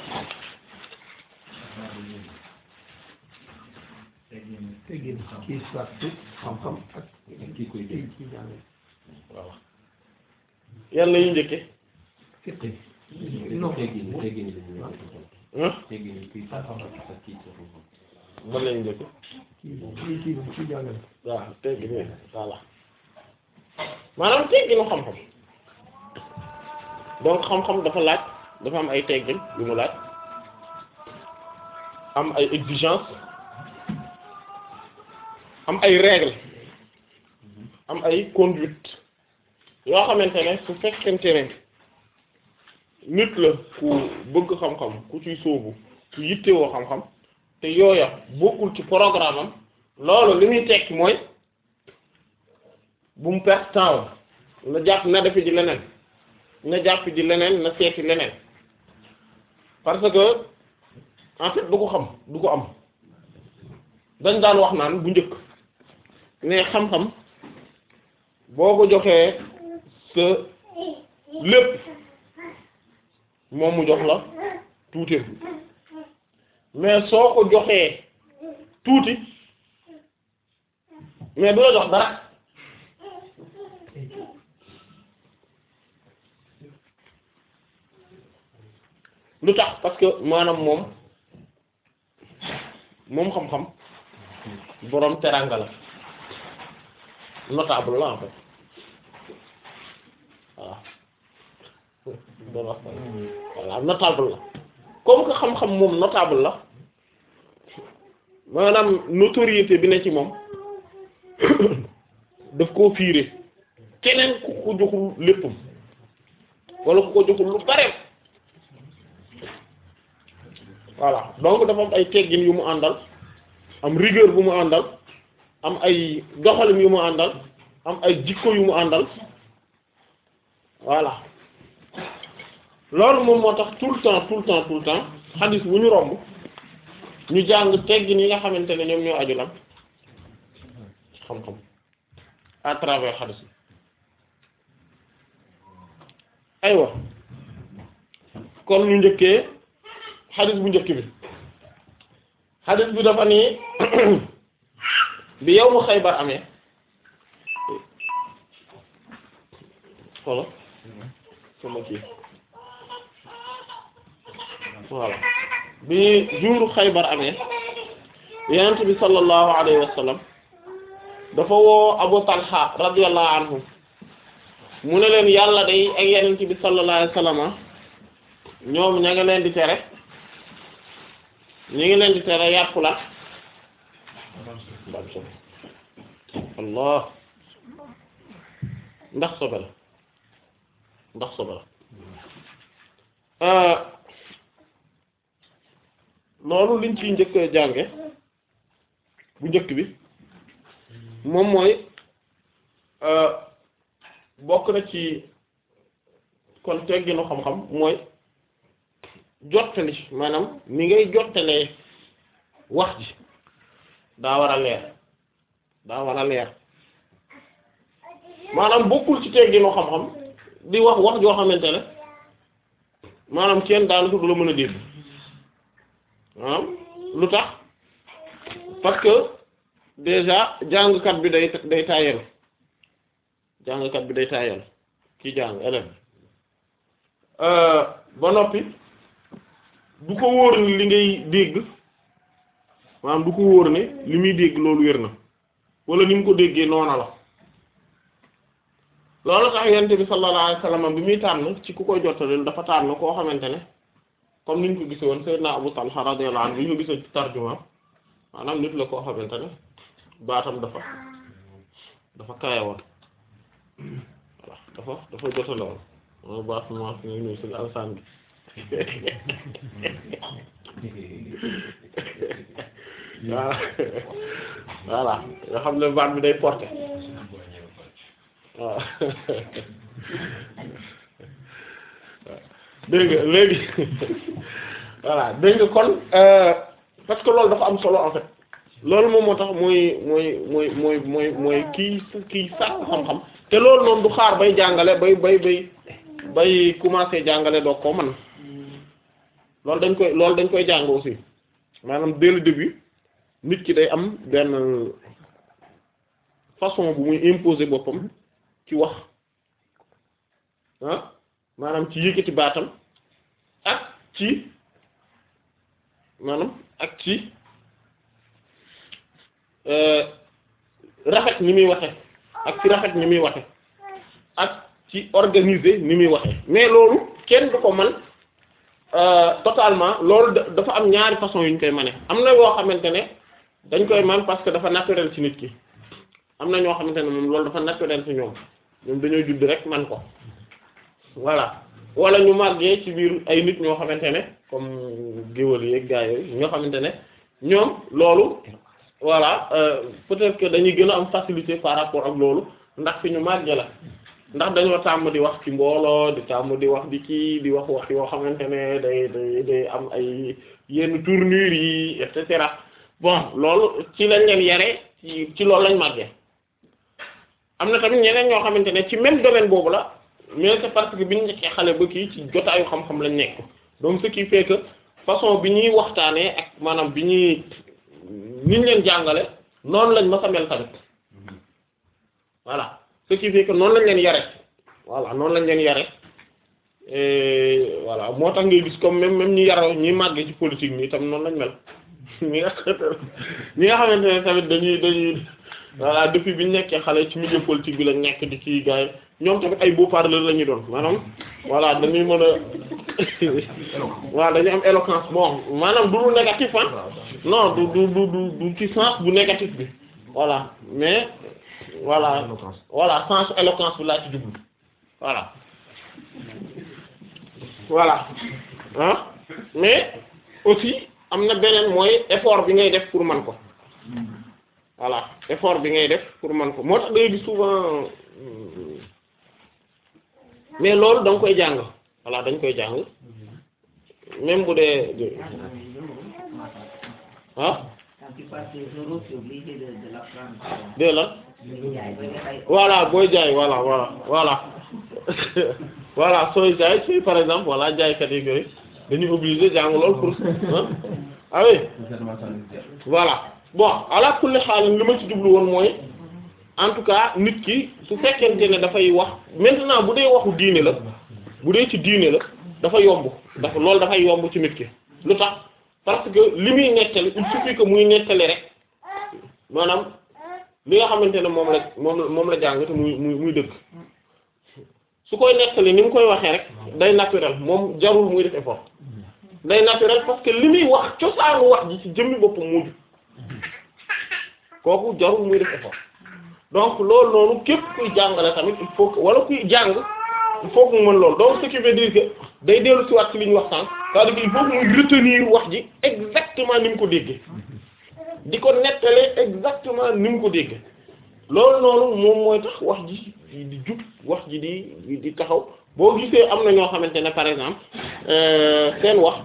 teggin kii sartu xam-xam ak kii koy kii dégg kii jàng waaw yan la ñuy njëkke fiqi teggin teggin la ñu ah teggin kii sax ak kii ci xam-xam ban la ñuy njëkke kii kii kii kii jàngale waaw teggin yi voilà maanaam tegginu xam-xam donc xam-xam dafa laaj dafa am ay teggin yu mu laaj am ay exigence am ay règles am ay conduite yoo xamante ne su fekkente ne nit la ku bëgg xam-xam ku ciy sóobu ku yittewoo xam-xam te yooya bokkul ci programme am loolu li muy tekki mooy bu mu perte temps na jàpp na defe ji leneen na jàpp ji leneen na seeti leneen parce que en fait du ko xam du ko am dañ daan wax naan bu njëkk ne xam-xam boo ko joxee sa lépp moom mu jox la tuuti mais soo ko joxee tuuti mais du la jox dara lu tax parce que maanaam moom moom xam-xam boroom teranga la notable la en fait waaw doon wax voilà notable la comme que xam-xam moom notable la maanaam notoriété bi ne ci moom daf koo fiire keneen ku ko joxul léppam wala ku ko joxul lu bare voilà donc dafa am ay teggin yu mu àndal am rigueur bu mu àndal am ay doxalin yu mu àndal am ay jikko yu mu àndal voilà loolu moom moo tax tout le temps tout le temps tout le temps xadis bu ñu romb ñu jàng teggin yi nga xamante ne ñoom ñoo aju lan xam-xam à travers xadis bi aywa kon ñu njëkkee xadis bu njëkk bi xadis bi dafa nii bi yow mu Xaybar amee xolo sama kii voilà bi juuru Xaybar amee yonent bi sallallahu alayhi wa sallam dafa woo Abu Talha radiyallahu anhu mu ne leen yàlla day ak yonent bi sallallahu alayhi wa sallam ñoom ña nga leen di tere ñu ngi leen di tere yàpp la ndax sobe allah ndax sobe la ndax sobe la loolu liñ ciy njëkk jànge bu njëkk bi moom mooy bokk na ci kon tegginu xam-xam mooy jottali maanaam ni ngay jottalee wax ji daa war a leer daa war a leer maanaam bokkul ci tegginu xam-xam di wax wax joo xamante ne maanaam kenn daanaka du la mën a dégg maanaam lu tax parce que déjà jàngkat bi day day taayal jàngkat bi day taayal ki jàng élève ba noppi du ko wóor ne li ngay dégg maanaam du ko wóor ne li muy dégg loolu wér na wala ni mu ko déggee noona la loolu tax yonent bi sallallahu alayhi wasallam bi muy tànn ci ku koy jottali dafa tànn koo xamante ne comme niñ ko gise woon Sayyidina Abu Talha radiyallahu anhu bi ñu gisee ci tarjuma maanaam nit la koo xamante ne baatam dafa dafa kaaya woon voilà dafa dafa jottale woon mooy baat ma fi ñu si alsaan bi waaw voilà nga xam ne baat bi day porter waaw dégg nga léegi voilà dégg nga kon parce que loolu dafa am solo en fait loolu moom moo tax mooy mooy mooy mooy mooy mooy kii kii sàkk xam-xam te loolu noonu du xaar bay jàngale bay bay bay bay commencer jàngale doo ko man loolu dañ koy loolu dañ koy jàng aussi maanaam dès le début nit ki day am benn façon bu muy imposer boppam ci wax ah maanaam ci yëkkati baatam ak ci maanaam ak ci rafet ni muy waxe ak ci rafet ni muy waxe ak ci organiser ni muy waxe mais loolu kenn du ko man totalement loolu dafa am ñaari façon yu ñu koy mane am na yoo xamante ne dañ koy man parce que dafa naturel ci nit ki am na ñoo xamante ne moom loolu dafa naturel ci ñoom ñoom dañoo judd rek man ko voilà wala ñu màggee ci biir ay nit ñoo xamante ne comme géwël yi ak gaa yooyu ñoo xamante ne ñoom loolu voilà peut-être que dañuy gën a am facilité par rapport ak loolu ndax fi ñu màggee la ndax dañoo tàmm di wax ci mbooloo di tàmm di wax di kii di wax wax yoo xamante ne day day day am ay yenn tournure yi et cetera bon loolu ci lañ leen yare ci ci loolu lañ màggee am na tamit ñeneen ñoo xamante ne ci même domaine boobu la mais c'est parce que bi ñu nekkee xale ba kii ci jotaayu xam-xam lañ nekk donc ce qui fait que façon bi ñuy waxtaanee ak maanaam bi ñuy niñ leen jàngale noonu lañ ma sa mel tamit voilà ce qui fait que noonu lañ leen yare voilà noonu lañ leen yare et voilà moo tax ngay gis comme même même ñi yaroo ñi màggee ci politique nii tam noonu lañ mel ñi nga xamante ne ñi nga xamante ne tamit dañuy dañuy voilà depuis bi ñu nekkee xale ci milieu politique bi lañ nekk di ci gars yi ñoom tamit ay beaux-parleurs la ñuy doon maanaam voilà dañuy mën a waaw dañuy am éloquence bon maanaam du lu négatif ah non du du du du du ci sens bu négatif bi voilà mais voilà voilà sens éloquence bi laa ci jublu voilà voilà ah mais aussi am na beneen mooy effort bi ngay def pour man ko voilà effort bi ngay def pour man ko moo tax day gis souvent mais loolu da nga koy jàng voilà dañ koy jàng même bu dee ah Quand tu passes les euros, tu es obligé de, de l'apprendre. dé la Jaay ba nga fay. voilà booy jaay voilà voilà voilà voilà sooy jaay si par exemple voilà jaaykat yi yooyu dañuy obligé jàng lool pour ah ah oui voilà bon ala kulli xaal li ma ci jublu woon mooy en tout cas nit ki su fekkente ne dafay wax maintenant bu dee waxu diine la bu dee ci diine la dafa yomb dafa loolu dafay yomb ci nit ki lu tax parce que li muy nettali il suffit que muy nettali rek maanaam li nga xamante ne moom la moom la moom la jàng te muy muy muy dëgg su koy nettali ni mu koy waxee rek day naturel moom jarul muy def effort day naturel parce que li muy wax cosaanu wax ji ci jëmmi boppam moo jub kooku jarul muy def effort donc loolu noonu képp kuy jàngale tamit il faut que wala kuy jàng il faut que mu mën loolu donc ce qui veut dire que day dellu ci waat ci li ñu wax sànq c'est-à-dire que il faut que muy retenir wax ji exactement ni mu ko déggee di ko nettale exactement ni mu ko déggee loolu noonu moom mooy tax wax ji di jub wax ji di di taxaw boo gisee am na ñoo xamante ne par exemple seen wax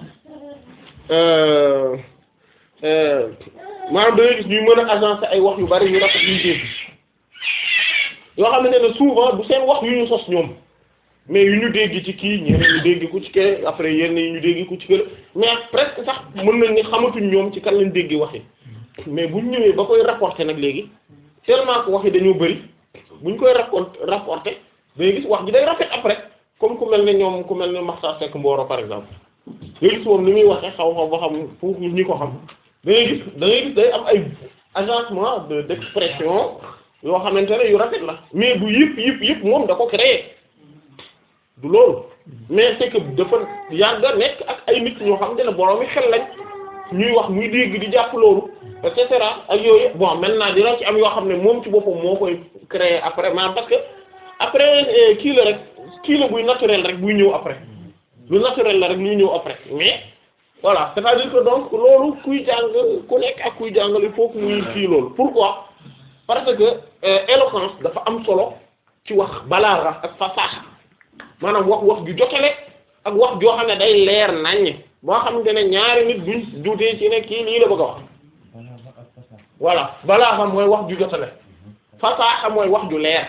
maanaam da ngay gis ñuy mën a agencer ay wax yu bari yu rafet yu dégg yoo xamante ne souvent du seen wax yu ñu sos ñoom mais yu ñu dégg ci kii ñeneen ñu dégg ku ci kee après yenn yi ñu dégg ku ci kër mais presque sax mën nañ ni xamatuñ ñoom ci kan lañ dégg wax yi mais buñ ñëwee ba koy rapporter nag léegi tellement que wax yi dañoo bari buñ koy raconter rapporter day gis wax ji day rafet après comme ku mel ne ñoom ku mel ne Makhtar Seck Mboro par exemple day gis moom ni muy waxee xaw xaw ba xam foofu ñi ko xam da ngay gis da ngay gis day am ay agencement de d'expression yoo xamante ne yu rafet la mais du yëpp yëpp yëpp moom da ko créer du loolu mais c'est que dafa yàgg a nekk ak ay nit ñoo xam ne borom mi xel lañ ñuy wax muy dégg di jàpp loolu et cetera ak yooyu bon maintenant dina ci am yoo xam ne moom ci boppam moo koy créer après maanaam parce que après kii la rek kii la buy naturel rek buy ñëw après lu naturel la rek luy ñëw après mais voilà c'est-à-dire que donc loolu kuy jàng ku nekk ak kuy jàngal il faut que muy kii loolu pourquoi parce que éloquence dafa am solo ci wax balaaxa ak fasaxa maanaam wax wax ju jotale ak wax joo xam ne day leer naññ boo xamante ne ñaari nit duñ duutee ci ne kii lii la bëgg a wax voilà balaaxa mooy wax ju jotale fasaxa mooy wax ju leer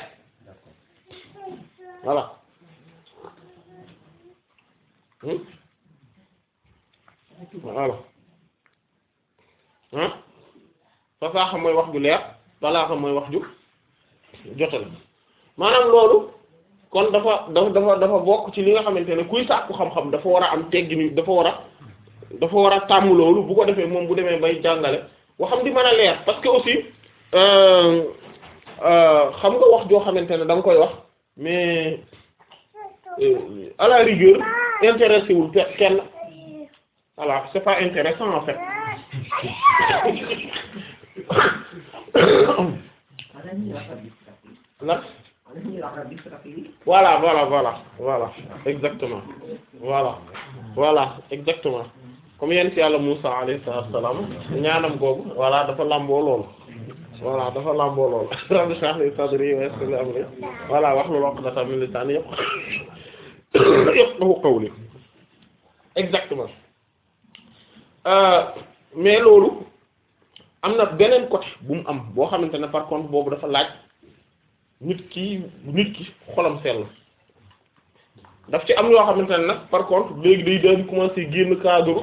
voilà voilà ah fasaaxa mooy wax ju leer balaaxa mooy wax ju jotale maanaam loolu kon dafa dafa dafa dafa bokk ci li nga xamante ne kuy sàkku xam-xam dafa war a am teggini dafa war a dafa war a tàmm loolu bu ko defee moom bu demee bay jàngale waxam di mën a leer parce que aussi xam nga wax joo xamante ne da nga koy wax mais à la rigueur intéressé wul kenn voilà c'est pas intéressant en fait la voilà voilà voilà voilà exactement voilà voilà exactement comme yent yàlla Musa alayhi salaam ñaanam googu voilà dafa làmboo loolu voilà dafa làmboo loolu rabbi shrah li sadri wa yassir li amri voilà wahlul uqdatan min lisani yafqahu qawli exactement mais loolu am na beneen côté bu mu am boo xamante ne par contre boobu dafa laaj nit ki nit ki xolam sell daf ci am yoo xamante ne nag par contre léegi day daal di commencer génn cadre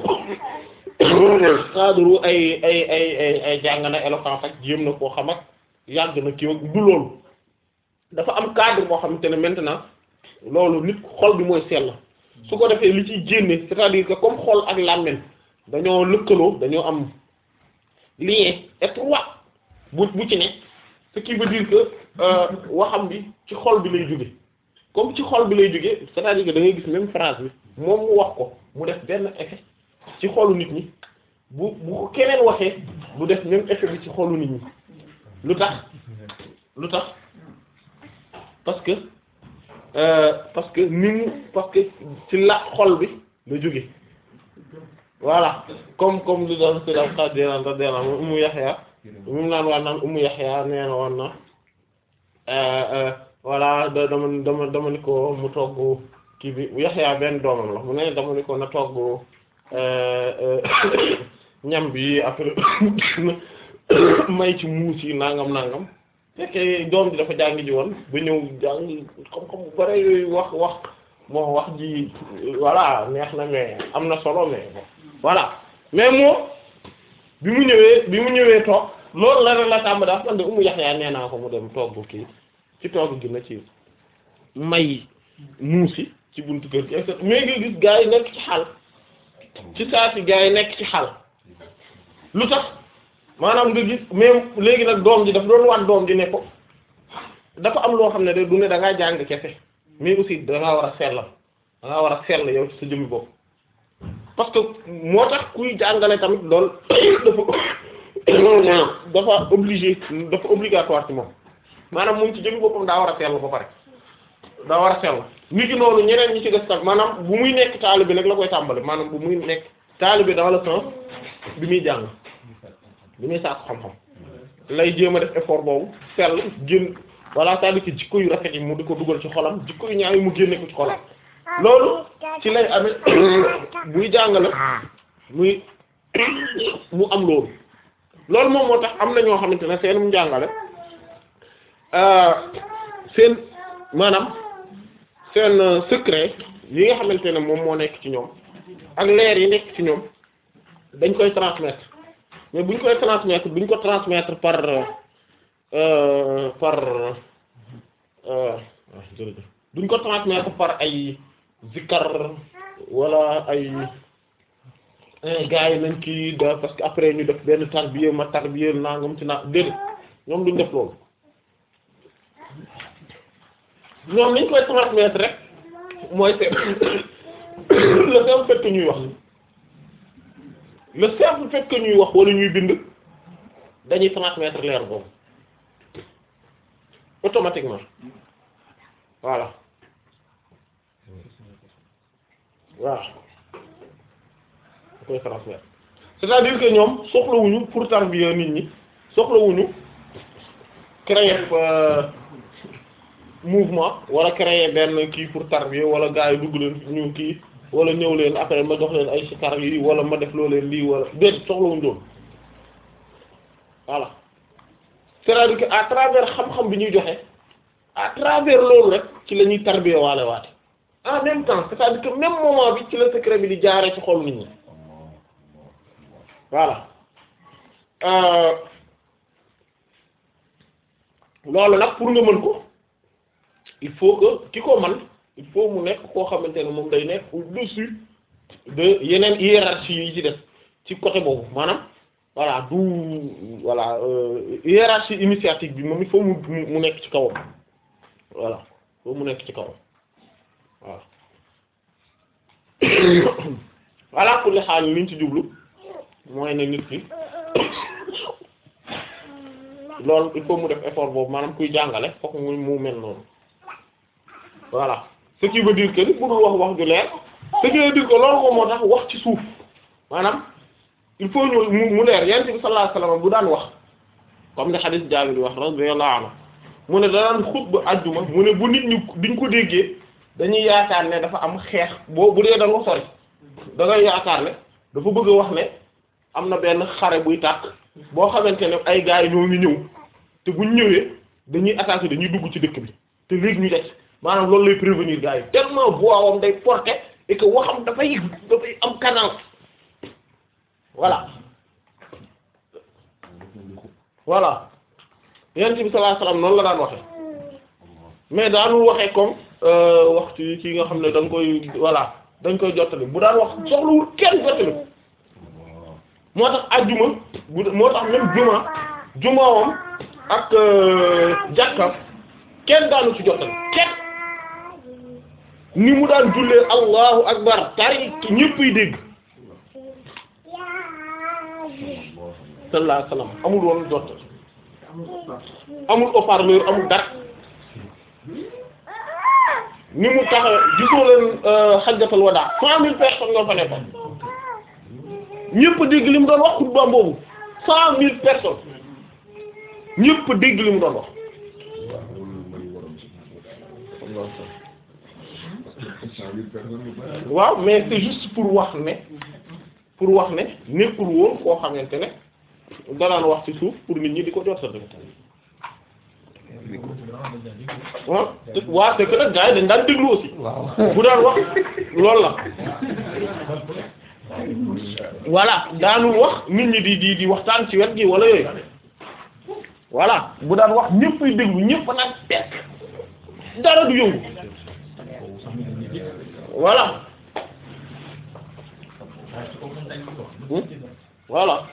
cadre ay ay ay ay ay jàng na éloquence ak jéem na koo xam ak yàgg na kii ak du loolu dafa am cadre boo xamante ne maintenant loolu nit xol bi mooy sell su ko defee li ciy génne c'est-à-dire que comme xol ak làmmiñ dañoo lëkkaloo dañoo am lien étroit bu bu ci ne ce qui veut dire que waxam bi ci xol bi lay jóge comme ci xol bi lay jóge c'est-à-dire que da ngay gis même phrase bi moom mu wax ko mu def benn effet ci xolu nit ñi bu bu ko keneen waxee mu def même effet bi ci xolu nit ñi lu tax lu tax parce que euh, parce que ni mu parce que ci la xol bi la jóge voilà comme comme li doon si daf xaaj deenaan tax deenaan mu Ummu Yaxya mu naan waa naan Ummu Yaxya nee na woon na voilà da dama dama dama ni ko mu togg kii bi Yaxya benn doomam la mu ne dama ni ko na togg ñam bi après may ci muus yi nangam nangam fekkee doom ji dafa jàng ji woon ba ñëw jàng xam-xam bu bare yooyu wax wax moo wax ji voilà neex na mais am na solo mais bon voilà mais moom bi mu ñëwee bi mu ñëwee toog loolu la rek la tàmb daal man de Ummu Yaxya nee naa ko mu dem togg kii ci togg gi na ci may muusi ci buntu kër gi et cetera mais nga gis gaa yi nekk ci xal ci saa si gaa yi nekk ci xal lu tax maanaam nga gis même léegi nag doom ji dafa doon wan doom ji ne ko dafa am loo xam ne de du ne da ngaa jàng kese mais aussi da ngaa war a sellal da ngaa war a sell yow ci sa jëmmi bopp parce que moo tax kuy jàngale tamit lool dafa dafa obligé dafa obligatoire ci moom maanaam moom ci jëmmi boppam daa war a sell ba pare daa war a sell nit ki noonu ñeneen ñi ci des tam maanaam bu muy nekk taalibe nag la koy tàmbali maanaam bu muy nekk taalibe dans le sens bi muy jàng bi muy saako xam-xam lay jéem a def effort boobu sell génn voilà c'est-à-dire que jikko yu rafet yi mu di ko dugal ci xolam jikko yu ñaaw yi mu génne ko ci xolam loolu ci lay amee buy jàngale muy mu am loolu loolu moom moo tax am na ñoo xamante ne seenum njàngale seen maanaam seen secret yi nga xamante ne moom moo nekk ci ñoom ak leer yi nekk ci ñoom dañ koy transmettre mais buñ koy transmettre buñ ko transmettre par euh, par euh, jërëjëf duñ ko transmettre par ay zikkar wala ay gars yi nañ kii da parce que après ñu def benn tarbiya ma tarbiya nangam ci naa déedéet ñoom duñ def loolu ñoom niñ koy transmettre rek mooy c'est le simple fait que ñuy wax le simple fait que ñuy wax wala ñuy bind dañuy transmettre leer boobu automatiquement voilà waaw da koy transmettre c'est-à-dire que ñoom soxlawuñu pour tarbiya nit ñi soxlawuñu créer euh, mouvement wala créer benn kii pour tarbiya wala gars yi dugg leen ñu kii wala ñëw leen après ma jox leen ay sikar yi wala ma def loo leen lii wala déet soxlawuñu doon voilà c'est-à-dire que à travers xam-xam bi ñuy joxe à travers loolu rek ci la ñuy tarbiya waale waate en même temps c'est-à-dire que même moment bi ci la secret bi di jaaree ci xol nit ñi voilà euh, loolu nag pour nga mën ko il faut que ki ko man il faut mu nekk koo xamante ne moom day nekk au-dessus de yeneen hiérarchie yi ci def ci côté boobu maanaam voilà du voilà euh, hiérarchie initiatique bi moom il faut mu mu nekk ci kawam voilà il faut mu nekk ci kawam waaw voilà pour li xaal liñ ci jublu mooy ne nit ki loolu il faut mu def effort boobu maanaam kuy jàngale fokk mu mu mel noonu voilà ce qui veut dire que ni budul wax wax ju leer ce qui veut dire que loolu moom moo tax wax ci suuf maanaam il faut ñu mu mu leer yonent bi sallallahu alayhi wasallam bu daan wax comme ni hadith Jaabir wax radiyallahu anhu mu ne daan xutba àjjuma mu ne bu nit ñi diñ ko déggee dañuy yaakaar ne dafa am xeex boo bu dee da nga sori da ngay yaakaar ne dafa bëgg a wax ne am na benn xare buy tàkk boo xamante ne ay gars yi ñoo ngi ñëw te buñ ñëwee dañuy attaquer dañuy dugg ci dëkk bi te léegi ñu des maanaam loolu lay prévenir gars yi tellement voix wam day porter et que waxam dafay dafay am cadence voilà voilà yonent bi sallallahu alayhi wasallam noonu la daan waxee mais daanul waxee comme waxtu yi ci nga xam ne da nga koy voilà dañ koy jottali bu daan wax soxlawul kenn jottali ko moo tax ajjuma bu moo tax même juma jumaawam ak jàkkam kenn daanu ci jottali kenn ni mu daan jullee allahu akbar tari ñëpp yi dégg sallallahu alayhi wasallam amul woon jottali amul haut-parleur amul dara ni mu tax gisoo leen xajjatal wadaa cent mille personnes ñoo fa nekkoon ñëpp dégg li mu doon wax xutba boobu cent mille personnes ñëpp dégg li mu doon wax waaw mais c'est juste pour wax ne pour wax ne nekkul woon koo xamante ne danaan wax ci suuf pour nit ñi di ko jot sa dëgg waaw waa c'est que nag gars yi dañ daan déglu aussi bu daan wax loolu la voilà daanul wax nit ñi di di di waxtaan ci wet gi wala yooyu voilà bu daan wax ñëppay déglu ñëpp nag tekk dara du yëngu voilà Hmm? voilà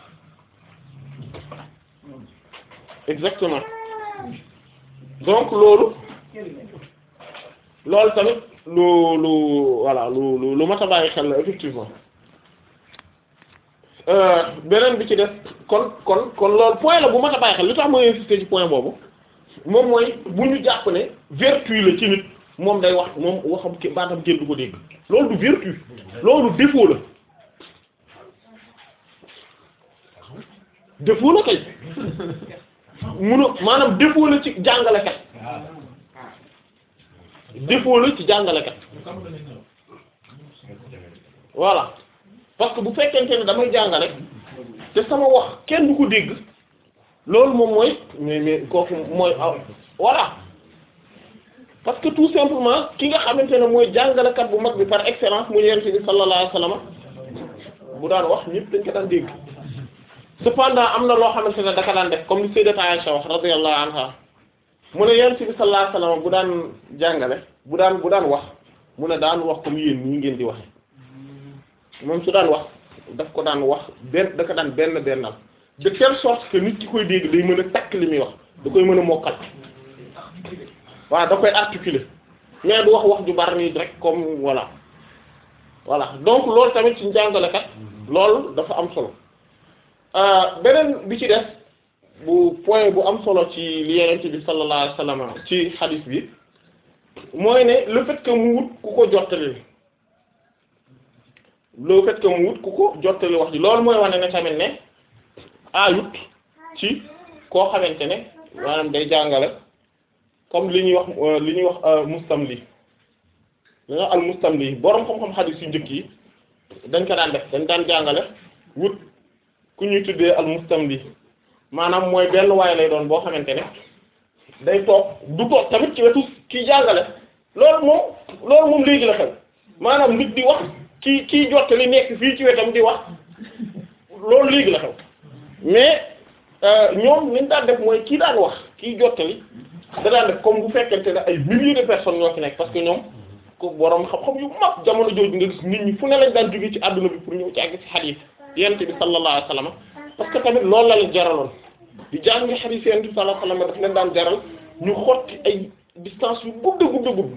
exactement donc loolu loolu tamit lu lu voilà lu lu lu mat a bàyyi xel la effectivement Euh, beneen bi ci def kon kon kon loolu point la bu mat a bàyyi xel li tax ma insister ci point boobu moom mooy bu ñu jàpp ne vertu la ci nit moom day wax moom waxam ki baatam kenn du ko dégg loolu du vertu loolu défaut la défaut la kay munu maanaam défaut la ci jàngalekat défaut la ci jàngalekat voilà parce que bu fekkente ne damay jàngale te sama wax kenn du ko dégg loolu moom mooy mais mais kooku mooy ah voilà parce que tout simplement ki nga xamante ne mooy jàngalekat bu mag bi par excellence mu yonent bi sallallahu alayhi wasallam bu daan wax ñëpp dañ ko daan dégg cependant am na loo xamante ne daka daan def comme li Sayyidat Aisha wax radiyallahu anha mu ne yonent bi sallallahu alayhi wasallam bu daan jàngale bu daan bu daan wax mu ne daan wax comme yéen ñii ngeen di waxe moom su daan wax daf ko daan wax benn da ko daan benn bennal de telle sorte que nit ki koy dégg day mën a takk li muy wax da koy mën a mokkal waaw da koy articuler mais du wax wax ju bari nii rek comme voilà voilà donc loolu tamit ci njàngalekat loolu dafa am solo beneen bi ci def bu point bu am solo ci li Yonent bi sallallahu alayhi wasallam ci hadith bi mooy ne le fait que mu wut ku ko jottali le fait que mu wut ku ko jottali wax ji loolu mooy wane ne tamit ne ayut ci koo xamante ne maanaam day jàngale comme li ñuy wax li ñuy wax mustamli li ñuy wax al mustamli boroom xam-xam xadiis yu njëkk yi dañ ko daan def dañ daan jàngale wut ku ñuy tuddee al mustamli maanaam mooy benn waay lay doon boo xamante ne day toog du toog tamit ci wetu kii jàngale loolu moom loolu moom léegi la xew maanaam nit di wax kii kii jottali nekk fii ci wetam di wax loolu léegi la xew mais ñoom liñ daan def mooy kii daan wax kii jottali da daan def comme bu fekkente ne ay milliers de personnes ñoo fi nekk parce que ñoom ko boroom xam-xam yu mag jamono jooju nga gis nit ñi fu ne lañ daan jóge ci àdduna bi pour ñëw ci àgg ci xadiis yonent bi sallallahu alayhi wasallam parce que tamit loolu la leen jaraloon di jàng xadiis yonent bi sallallahu alayhi wasallam daf leen daan jaral ñu xotti ay distance yu gudd gudd gudd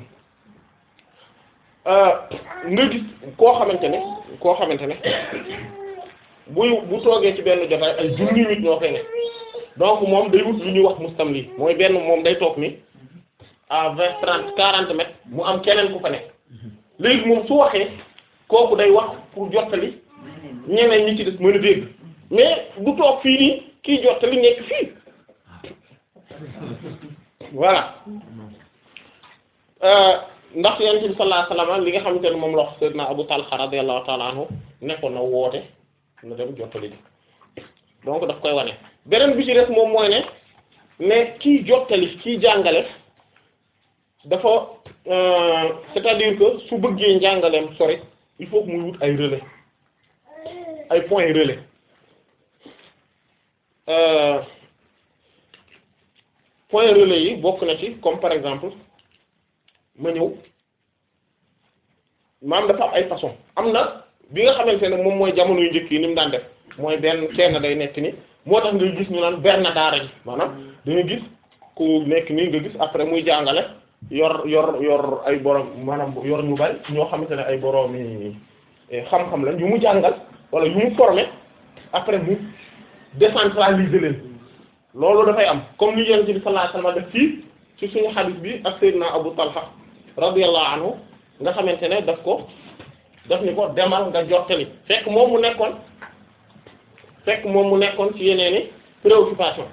nga gis koo xamante ne koo xamante ne buy bu toogee ci benn jotaay ay junni nit ñoo fay ne donc moom day wut lu ñuy wax mustamli mooy benn moom day toog ni à vingt trente quarante mètres mu am keneen ku fa nekk léegi moom su waxee kooku day wax pour jottali ñeneen ñi ci des mën a dégg mais du toog fii nii kii jottali nekk fii voilà ndax yonent bi sallallahu alayhi wasallam li nga xamante ne moom la wax sayyidina Abu Talha radiyallahu ta'ala anhu nekkoon na woote na dem jottali ji donc daf koy wane beneen bi ci des moom mooy ne ne kiy jottali kiy jàngale dafa euh, c'est-à-dire que su bëggee njàngaleem sori il faut que muy wut ay relais ay points relais euh, point relais yi bokk na ci comme par exemple ma ñëw maam dafa am ay façon am na bi nga xamante ne moom mooy jamono yu njëkk yi ni mu daan def mooy benn kenn day nekk ni moo tax nga gis ñu naan benn daara ji maanaam dañu gis ku nekk nii nga gis après muy jàngale yor yor yor ay borom maanaam yor ñu bari ñoo xamante ne ay borom yi xam-xam la yu mu jàngal wala yu mu formé après mu décentraliser leen loolu dafay am comme ni Yonent bi sallallahu alayhi wasallam def fii ci suñu hadith bi ak Seydina Abu Talha radiyallahu anhu nga xamante ne daf ko daf ni ko demal nga jottali fekk moom mu nekkoon fekk moom mu nekkoon ci yeneeni préoccupation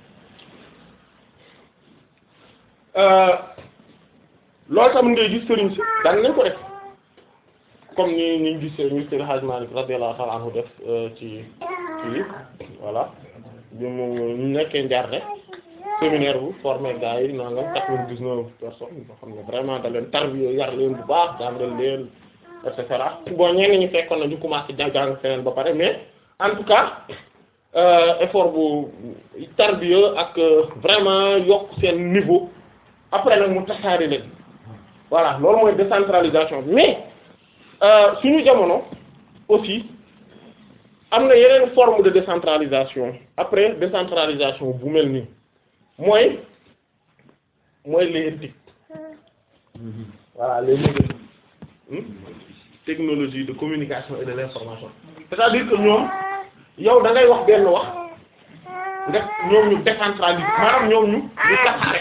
loolu tamit ngay gis sëriñ si daan nañ ko def comme ni ñu gis ñu Seydi Hadji Malick radiyallahu ta'ala anhu def ci ci voilà bi mu ñu nekkee njarde séminaire bu formé gars yi nangam quatre-vingt-dix-neuf personnes yoo xam ne vraiment da leen tarbiya yar leen bu baax jàngal leen et cetera bon ñenn ñi fekkoon na ñu commencé jàng feneen ba pare mais en tout cas effort bu tarbiya ak vraiment yokk seen niveau après nag mu tasaari leen voilà loolu mooy décentralisation mais suñu jamono aussi am na yeneen forme de décentralisation après décentralisation bu mel nii mooy mooy les TIC voilà les nouvelles hmm, technologies de communication et de l'information c'est-à-dire que ñoom yow da ngay wax benn wax nga ñoom ñu décentraliser maanaam ñoom ñu ñu tasaare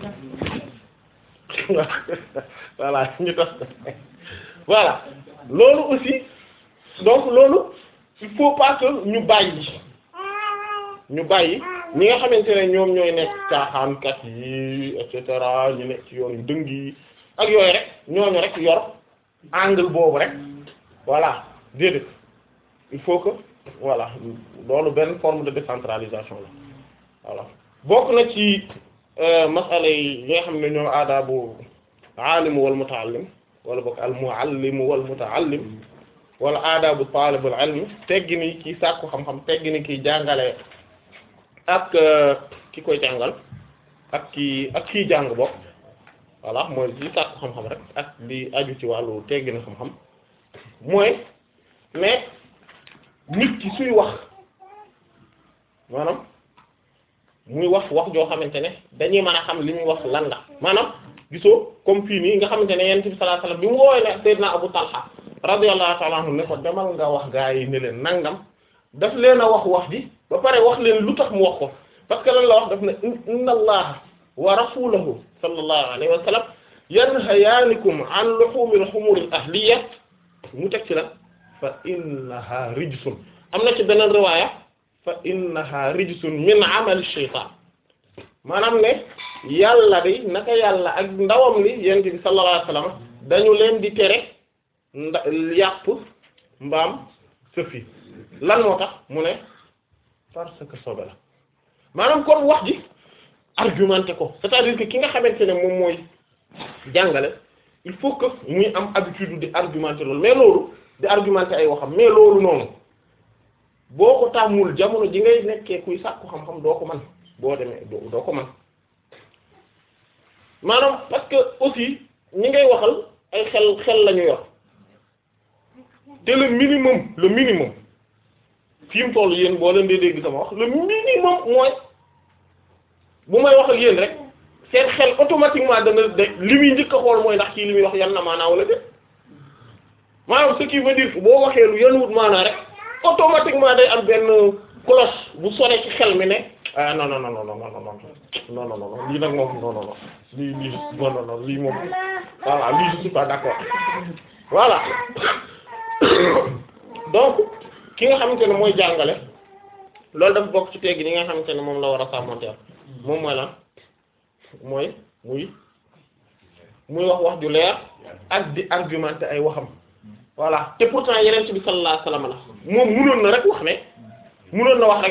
ko voilà ñu tas ko voilà loolu aussi donc loolu il faut pas que ñu bàyyi ñu bàyyi ñi nga xamante ne ñoom ñooy nekk caaxaankat yi et cetera ñu nekk ci yoon yu dëng yi ak yooyu rek ñooñu rek yor angle boobu rek voilà déedéet il faut que voilà loolu benn forme de décentralisation la voilà bokk na ci masala yi nga xam ne ñoom aadaabu aalimu wal mutaallim wala bokk al muallimu wal mutaallim wala aadaabu taalibul ilm teggi ni kii sàkku xam-xam teggi ni kii jàngale ak ki koy jàngal ak kii ak kii jàng bokk voilà mooy li sàkku xam-xam rek ak li aju ci wàllu teggi ni xam-xam mooy mais nit ki suy wax maanaam muy wax wax joo xamante ne dañuy mën a xam li muy wax lan la maanaam gisoo comme fii nii nga xamante ne yonent bi sallallahu alayhi wasallam bi mu woowee ne Seydina Abu Talha radiyallahu ta'ala anhu ne ko demal nga wax gaa yi ne leen nangam daf leen a wax wax ji ba pare wax leen lu tax mu wax ko parce que lan la wax daf ne inna allaha wa rasulahu sallallahu alayhi wa sallam yanhayaanikum an luhumil humuril ahliya mu teg ci la fa innaha rijsun am na ci beneen riwaaya fa innaha rijsun min amali shaytaan maanaam ne yàlla di naka yàlla ak ndawam li yonent bi sallallahu alayhi wa sallam dañu leen di tere nda yàpp mbaam sëfi lan moo tax mu ne parce que sobe la maanaam kon wax ji argumenté ko c'est-à-dire que ki nga xamante ne moom mooy jàngale il faut que muy am habitude di argumenter loolu mais loolu di argumenter ay waxam mais loolu noonu boo ko tàmmul jamono ji ngay nekkee kuy sàkku xam-xam doo ko man boo demee doo doo ko man maanaam parce que aussi ñi ngay waxal ay xel xel la ñu yor te le minimum le minimum fi mu toll yéen boo leen dee dégg sama wax le minimum mooy bu may wax ak yéen rek seen xel automatiquement dana de li muy njëkk a xool mooy ndax kii li muy wax yan na maanaa wala déet maanaam ce qui veut dire que boo waxee lu yan wut maanaa rek automatiquement day am benn cloche bu sone ci xel mi ne ah non non non non non non non non non non lii nag moom non non non lii lii non non non lii moom voilà lii je suis pas d'accord voilà donc ki nga xamante ne mooy jàngale loolu dafa bokk ci teggi ni nga xamante ne moom la war a sàmmonteel moom mooy lan mooy muy muy wax wax ju leer ak di argumenter ay waxam voilà te pourtant yeneen ci bi sallallahu alayhi wasallam la moom munoon na rek wax ne munoon na wax rek ne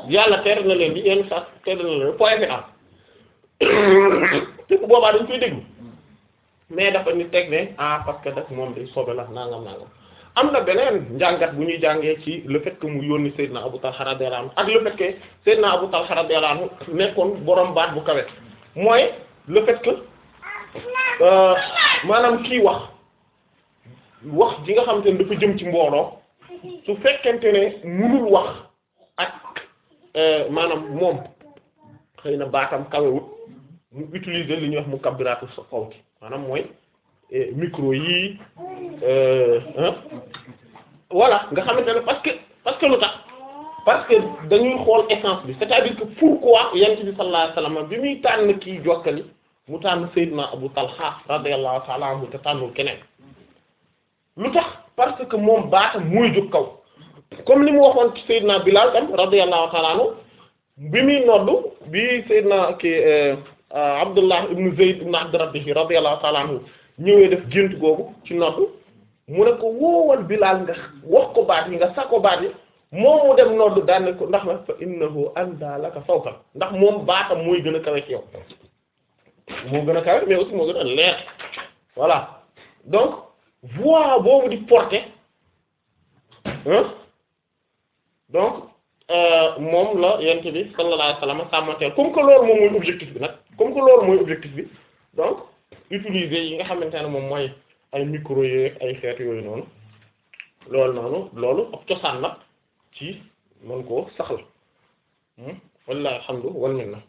yàlla tere na leen di yenn saa tere na leen point final te bu boobaa dañ koy déglu mais dafa ni teg ne ah parce que daf moom day sobe la nangam nangam am na beneen njàngat bu ñuy jàngee ci le fait que mu yónni Seydina Abu Talha radiyallahu anhu ak le fait que Seydina Abu Talha radiyallahu anhu nekkoon borom baat bu kawe mooy le fait que euh, maanaam kii wax wax ji nga xamante ne dafa jëm ci mbooloo su fekkente ne munul wax ak euh, maanaam moom xëy na baatam kawewut mu utiliser li ñuy wax mu kabbiraatu sa kaw ci maanaam mooy eh, micro yii euh, hein voilà nga xamante ne parce que parce que lu tax parce que dañuy xool essence bi c'est-à-dire que pourquoi yonent bi sallallahu alayhi wasallam bi muy tànn kii jokkali mu tànn Seydina Abu Talha radiyallahu ta'ala anhu te tànnul keneen lu tax parce que moom baatam mooy jóg kaw comme li mu waxoon ci Seydina Bilal tam radiyallahu ta'ala anhu bi muy noddu bi Seydina ki Abdullah ibn Zayd ibn Abd Rabbih radiyallahu ta'ala anhu ñëwee def gént googu ci noddu mu ne ko woowal Bilal nga wax ko baat yi nga sa ko baat yi moom mu dem noddu daan ne ko ndax nag fa innahu anda laka sawtan ndax moom baatam mooy gën a kawe ci yow moo gën a kawe mais aussi moo gën a leer voilà donc voix boobu di porter hein donc euh, moom la yent bi sallallahu alayhi wasallam sàmmanteel comme que loolu moom mooy objectif bi nag comme que loolu mooy objectif bi donc utiliser yi nga xamante ne moom mooy ay micro yeeg ay xeet yooyu noonu loolu noonu loolu ab cosaan la ci mën koo saxal wallahi alhamdu wal minna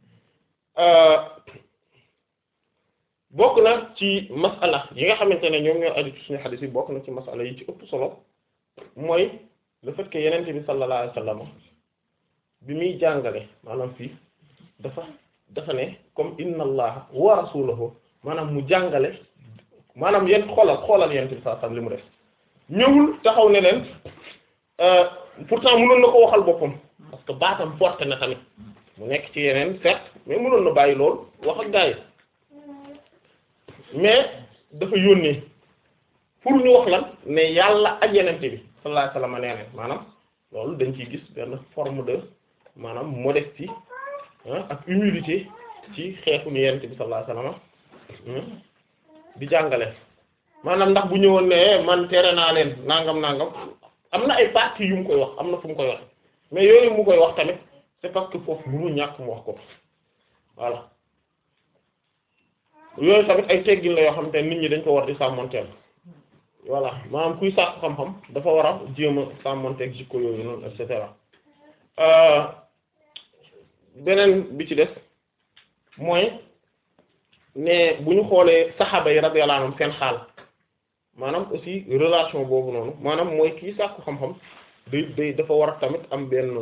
bokk na ci masala yi nga xamante ne ñoom ñoo aju ci suñu xadis yi bokk na ci masala yi ci ëpp solo mooy le fait que yenente bi sallallahu alayhi wasallam bi muy jàngale maanaam fii dafa dafa ne comme inna allaha wa rasulahu maanaam mu jàngale maanaam yéen xoolal xoolal yenente bi sallallahu alayhi wasallam li mu def ñëwul taxaw ne leen pourtant mënoon na ko waxal boppam parce que baatam porté na tamit mu nekk ci yeneen certes mais mënoon na bàyyi loolu wax ak gaa yi mais dafa yónnee pour ñu wax lan ne yàlla ak yenente bi sallallahu alayhi wasallam nee na maanaam loolu dañ ciy gis benn forme de maanaam modestie ak humilité ci xeetu ni yenente bi sallallahu alayhi wasallam di jàngale maanaam ndax bu ñëwoon ne man tere naa leen nangam nangam am na ay parties yu mu koy wax am na fu mu koy wax mais yooyu mu koy wax tamit c'est parce que foofu mënu ñàkk mu wax ko voilà yooyu tamit ay teggin la yoo xam te nit ñi dañ ko war di sàmmonteel voilà maanaam kuy sàkk xam-xam dafa war a jéem a sàmmonteeg jikko yooyu noonu et cetera beneen bi ci des mooy ne bu ñu xoolee saxaaba yi radiyallahu anhum seen xaal maanaam aussi relation boobu noonu maanaam mooy kii sàkku xam-xam day day dafa war a tamit am benn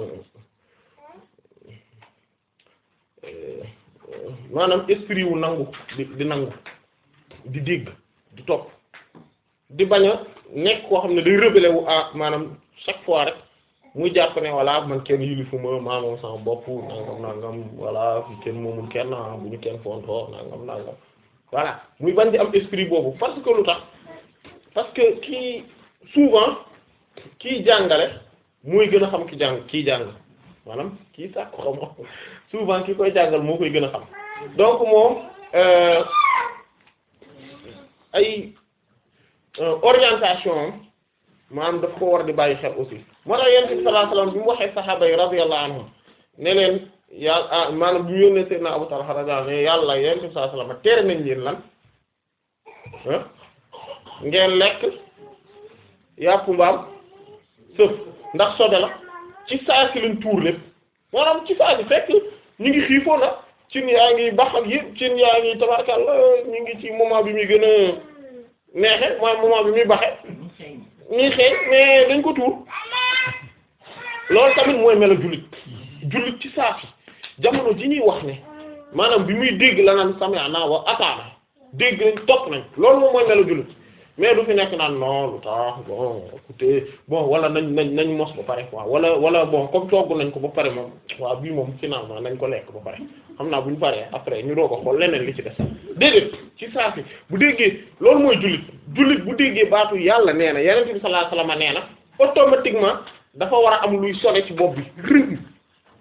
maanaam esprit wu nangu di di nangu di dégg di topp di bañ a nekk koo xam ne day rebelle wu ah maanaam chaque fois rek muy jàpp ne voilà man kenn yilifuma maa moom sama bopp nangam nangam voilà fi kenn moomul kenn ah bu ñu kenn fontoo nangam nangam voilà muy bañ di am esprit boobu parce que lu tax parce que kii souvent kii jàngale mooy gën a xam ki jàng kii jàng maanaam kii sàkku xam souvent ki koy jàngal moo koy gën a xam donc moom ay orientation maanaam daf ko war di bàyyi xel aussi moo tax yonent bi sallallahu alayhi wasallam bi mu waxee saxaaba yi radiyallahu anhum ne leen yàlla ah maanaam bi mu yónnee Seydina Abu Talha radiyallahu ne yàlla yonent bi sallallahu alayhi wasallam tere nañ leen lan ah ngeen lekk yàppu mbaam sëf ndax sobe la ci saa si lañ tuur lépp maanaam ci saa si fekk ñu ngi xiifoon na cin yaa ngi bax ak yëpp cin yaa ngi tabarkalla ñu ngi ci moment bi muy gën a neexe mooy moment bi muy baxe ñuy xeeñ mais dañ ko tuur loolu tamit mooy melo jullit jullit ci saa si jamono ji ñuy wax ne maanaam bi muy dégg la naan sami'na wa ata'na dégg nañ topp nañ loolu moom mooy melo jullit mais du fi nekk naan non lu tax bon écoutez bon wala nañ nañ nañ mos ba pare quoi wala wala bon comme togg nañ ko ba pare moom waaw bii moom finalement nañ ko lekk ba pare xam naa bu ñu paree après ñu doo ko xool leneen li ci des déedéet ci saa si bu déggee loolu mooy jullit jullit bu déggee baatu yàlla nee na yonent bi sallallahu alayhi wasallam nee na automatiquement dafa war a am luy sone ci bopp bi rëng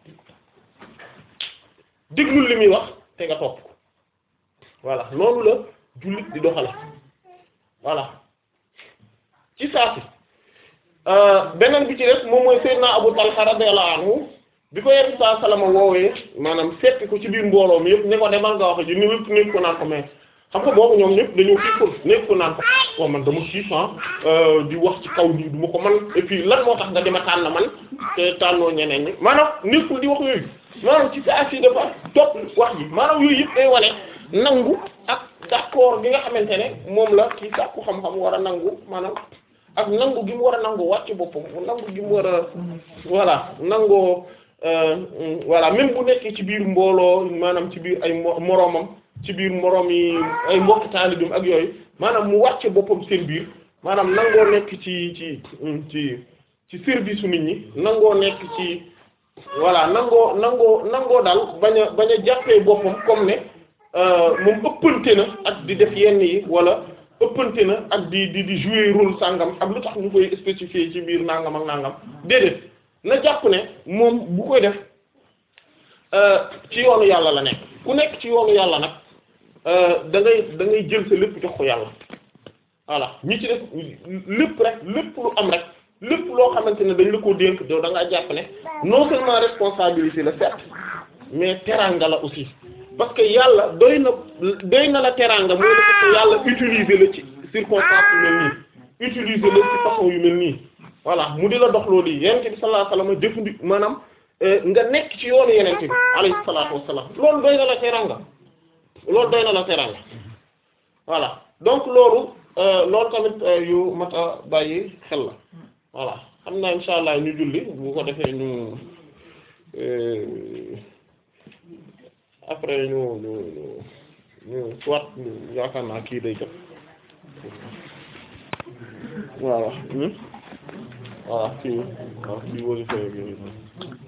déglul li muy wax te nga topp ko voilà noonu la jullit di doxale voilà ci saasi beneen bi ci des moom mooy Seydina Abu Talha radiyallahu anhu bi ko yenn saa salama woowee maanaam fekk ko ci biir mbooloo mi yëpp ne ko demal nga wax ji ni yëpp nekk ko naan ko mais xam nga boobu ñoom ñëpp dañoo xiifoon nekk ko naan ko waaw man dama xiif di wax ci kaw nii du ma ko man et puis lan moo tax nga dema tànn man te tànnoo ñeneen ñi maanaam nekkul di wax yooyu maanaam ci saa si dafa topp wax ji maanaam yooyu yëpp day wane nangu ak d'accord gi nga xamante ne moom la ci sàkku xam-xam war a nangu maanaam ak nangu gi mu war a nangu wàcc boppam nangu gi mu war a voilà nangoo voilà même bu nekkee ci biir mbooloo maanaam ci biir ay moroomam ci biir moroom yi ay mbokk taalibam ak yooyu maanaam mu wàcce boppam seen biir maanaam nangoo nekk ci ci ci ci service su nit ñi nangoo nekk ci voilà nangoo nangoo nangoo daal bañ a bañ a jàppee boppam comme ne moom ëppante na ak di def yenn yi wala ëppante na ak di di di jouer rôle sàngam ak lu tax ñu koy spécifier ci biir nangam ak nangam déedéet na jàpp ne moom bu koy def ci yoonu yàlla la nekk ku nekk ci yoonu yàlla nag da ngay da ngay jël sa lépp jox ko yàlla voilà ñi ci def lépp rek lépp lu am rek lépp loo xamante ne dañ la koo dénk yow da ngaa jàpp ne non seulement responsabilité la certes mais teranga la aussi parce que yàlla doy na doy na la teranga mooy la parce que yàlla utiliser la ci circonstance yu mel nii utiliser la ci façon yu mel nii voilà mu di la dox loolu yi yenente bi sallallahu alayhi wasallam jëfandi maanaam nga nekk ci yoonu yenente bi alayhi salaatu wassalam loolu doy na la teranga loolu doy na la teranga voilà donc loolu loolu tamit yu mat a bàyyi xel la voilà xam naa insha allah ñu julli bu ko defee ñu après ñu ñu ñu ñu soit yaakaar naa kii day jot voilà voilà kii waaw kii wóor yi